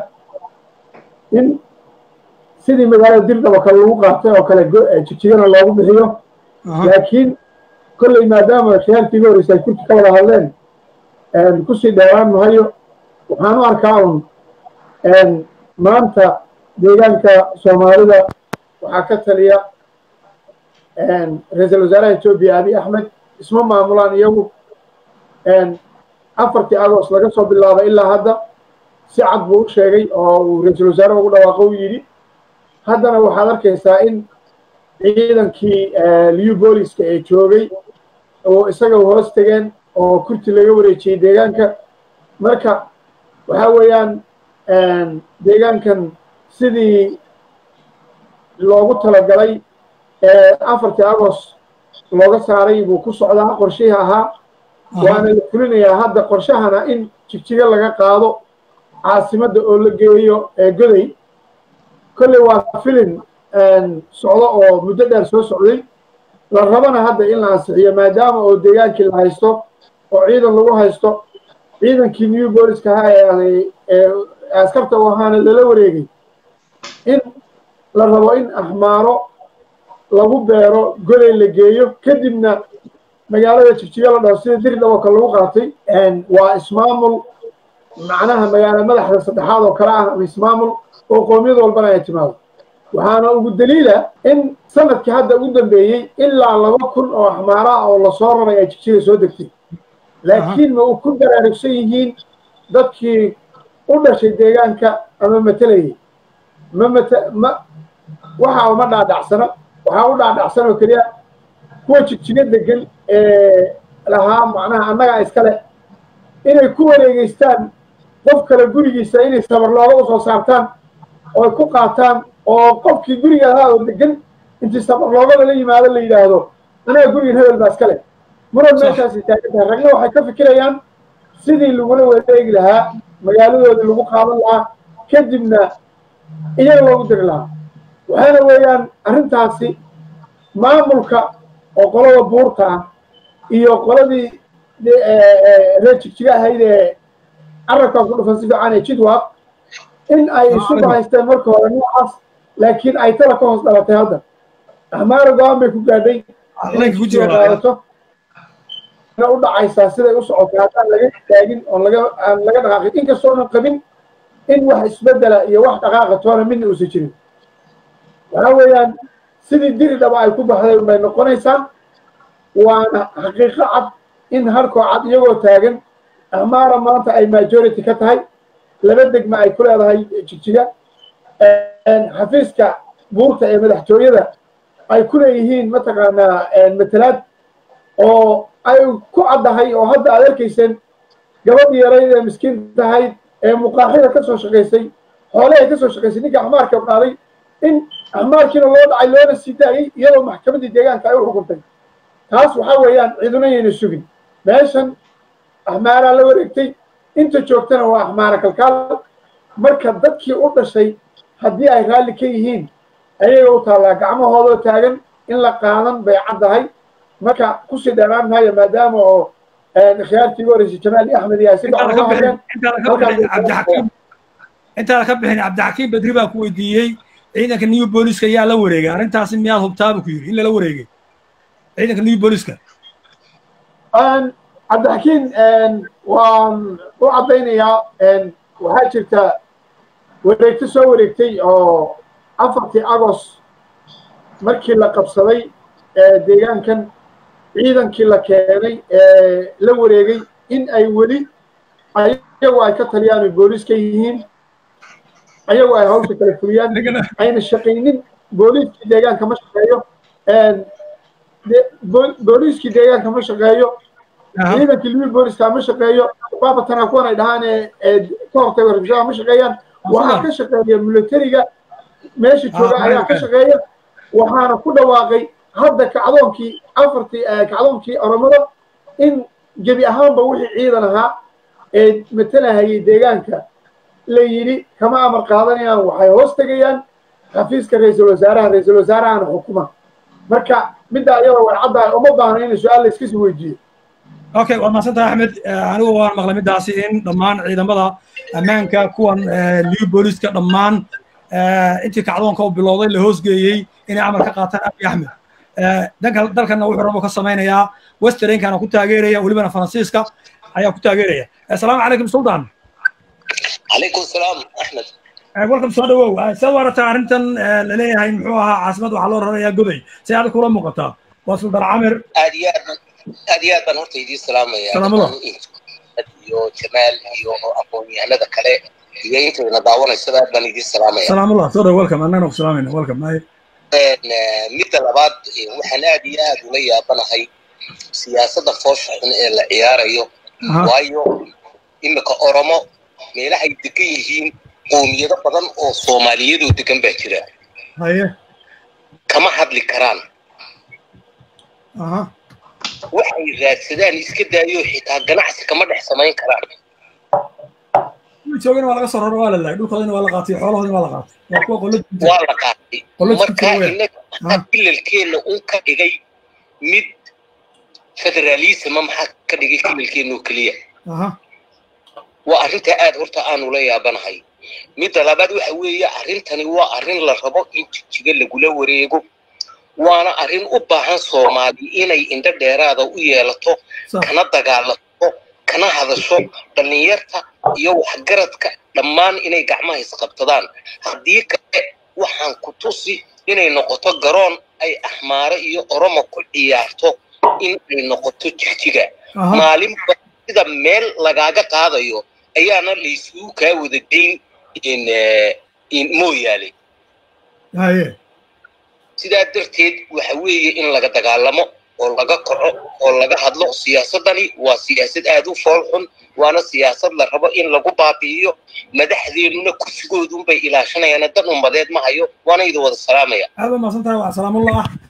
in sidii magaalada dirdhaba kale lagu qaatay oo kale jijigana loogu bixiyo laakiin kolley maadaama khiyaartii ga horeysa ay kurti ka wada hadleen kusii dheeraan mahayo waxaan u arkaa un maanta deegaanka soomaalida waxaa ka taliya ra-iisul wasaaraha etoobiya abiy axmed isma maamulaan iyagu afartii agost laga soo bilaabay ilaa hadda si cad buu u sheegay oo uu ra-iisul wasaare ugu dhawaaqo u yidhi haddana waxaad arkaysaa in ciidankii liu booliska ee joogay oo isaga hoos tegeen oo kurti laga wareejiyey deegaanka marka waxa weeyaan deegaankan sidii loogu talagalay afartii agost looga saaray buu ku socdaa qorshihii ahaa waana la fulinayaa hadda qorshahana in jigjiga laga qaado caasimadda oo la geeyo goday kolley waa filin socdo oo muddo dheer soo socday la rabana hadda in la ansixiyo maadaama oo deegaankii la haysto oo ciidan lagu haysto ciidankii new booliska ahaa ee askarta u ahaana lala wareegay in la rabo in axmaaro lagu beero goday la geeyo kadibna magaalada jigjiga la dhaho sida dirdhabo kale lagu qaatay waa ismaamul macnaha magaala madaxda saddexaad oo kale ah ama ismaamul oo qoomiyad walbana ay timaado waxaana ugu daliila in sanadkii hadda ugu dambeeyey ilaa laba kun oo axmaara ah oo lasoo raray ay jigjiga soo degtay laakiin ma u ku baraarugsan yihiin dadkii u dhashay deegaanka ama matelayay ma mata ma waxa uma dhaadhacsana waxaa u dhaadhacsan oo keliya kuwa jigjiga degan ee lahaa macnaha annagaa iskale inay ku wareegeystaan qof kale gurigiisa inay sabar looga usoo saartaan oo ay ku qaataan oo qofkii guriga ahaa oo degan intii sabar loogada la yimaado la yidhaahdo anaga gurigan hebel baa iskale muran meeshaasay taagan tahay ragna waxay ka fikirayaan sidii lagula wareegi lahaa magaaladoodii lagu qaadan lahaa kadibna iyaga loogu diri lahaa waxaana weeyaan arrintaasi maamulka oo qolada buurta ah iyo qoladii reer jigjiga ahayd ee carabkaa ku dhufan si fiican ee jidwaq in ay isu bahaysteen marka hore noocaas laakiin ay tala ka hoos dhalatay hadda ahmaara go-aan bay ku gaadhay inay jigjiga qaadato u dhacaysaa siday u socotay haddaan laga istaagin oon laga aan laga dhaqaaqin inkastoonan qabin in wax isbedela iyo wax dhaqaaqa toona midna uusan jirin waxaa weeyaan sidii diri dhaba ay ku baxday bay noqonaysaa waana xaqiiqo cad in harkoo cad iyagoo taagan ahmaara maanta ay majority ka tahay laba degma ay ku leedahay jigjiga xafiiska buurta ee madaxtooyada ay ku leeyihiin mataqaanaa matalaad oo ay ku caddahay oo hadda aad arkayseen gabadhii yarayd ee miskiin tahayd ee muqaaxida ka soo shaqaysay xoolahay ka soo shaqaysay ninka axmaarka qaaday in axmaarkiina loo dhacay loona sii daayey iyadoo maxkamaddii deegaanka ay u xukuntay taas waxaa weeyaan ciduna yayna sugin meeshan axmaaraa la wareegtay inta joogtana waa axmaara kalkaal marka dadkii u dhashay haddii ay raalli ka yihiin ayaga u taallaa gacmahoodoo taagan in la qaadan bay caddahay marka kusii dheeraan maayo maadaama oo khiyaartii ugu horeysay jamaal axmed iyo ay si gacan uga hadleen
intaada ka bixin cabdixakiim bedri baa ku weydiiyey ciidanka new booliska yaa la wareegay arrintaasi miyaad hubtaabu ku yidhi in lala wareegay ciidanka new booliska
cabdixakiim waan u caddaynayaa waxaa jirta wareegto soo wareegtay oo afartii agost markii la qabsaday deegaankan ciidankii la keenay ee la wareegay in ay weli ayagu ay ka taliyaan oy booliiska yihiin ayagu ay hawsha kala fuliyaan ayna shaqaynin booliiskii deegaanka ma shaqeeyo booliiskii deegaanka ma shaqeeyo ciidankii libi booliska ma shaqeeyo baabatana kuwan ay dhahaan ee ka hortaga rabshadaha ma shaqeeyaan waxaa ka shaqeeya militariga meesha jooga ayaa ka shaqeeya waxaana ku dhawaaqay hadda kacdoonkii afartii kacdoonkii oromada in gebi ahaanba wixii ciidan ahaa ee matalahayay deegaanka la yidhi kama amar qaadanayaan waxay hoos tegayaan xafiiska ra-iisul wasaaraha ra-iisul wasaarahana xukuma marka midda ayada way caddahay uma baahna in su-aal la iska sii weydiiyo
okay waad mahadsantahay axmed anigu waan maqlay middaasi in dhammaan ciidamada ammaanka kuwan liu booliska dhammaan intii kacdoonka u bilowday la hoosgeeyey inay amar ka qaataan abi axmed danka dalkana wuxuu rabo ka samaynayaa westerankana ku taageeraya welibana faransiiska ayaa ku taageeraya asalaamu calaykum sultan
calaykum salaam axmed
welcome soo dhawow sidaad u aragtaa arrintan laleeyahay muxuu ahaa caasimad waxaa loo rarayaa goday si aad kula muuqataa waa sultan camir
aad iyo aad aad iyo aad baan horta idiin salaamaya
salaamada
iyo jamaal iyo aqoon-yahanada kale iyo intayna daawanaysada aad baan idiin salaamaya
salaamullah soo dhaw welcome annagana ku salaamayna welcome ay
midda labaad waxaan aad iyo aad ula yaabanahay siyaasadda foosha xun ee la ciyaarayo waayo imika oromo meelahay degan yihiin qoomiyado badan oo soomaaliyadoo degan baa jira
haye
kama hadli karaan
aha
waxay raadsadaan iska daayo xitaa ganacsi kama dhex samayn karaan
joogana waa laga soo raro waa la laayay dhulkoodana waa la qaatay xoolahoodana waa la qaatay waa kuwa qolo
waa la qaatay marka inaga kilalkeenna un ka dhigay mid federalisma maxaa ka dhigay kilalkeenna oo keliya
aha
waa arrinta aad horta aanu la yaabanahay midda labaad waxa weeye arrintani waa arrin la rabo in jijiga lagula wareego waana arrin u baahan soomaali inay indho dheeraada u yeelato kana dagaalato kana hadasho dhallinyarta iyo waxgaradka dhammaan inay gacmaha isqabtadaan haddii kale waxaan ku tusi inay noqoto garoon ay axmaare iyo oromo ku ciyaarto in ay noqoto jigjiga maalinba sida meel lagaaga qaadayo ayaana laysugu kaa wada geyn mooyaale
haye
sidaa darteed waxa weeye in laga dagaalamo oo laga kaco oo laga hadlo siyaasaddani waa siyaasad aad u fool xun waana siyaasad la rabo in lagu baabi'iyo madaxdeennuna kursigoodunbay ilaashanayaan dan ummadeed ma hayo waana idin wada salaamaya
aad baa mahadsan tahay waa salaamullah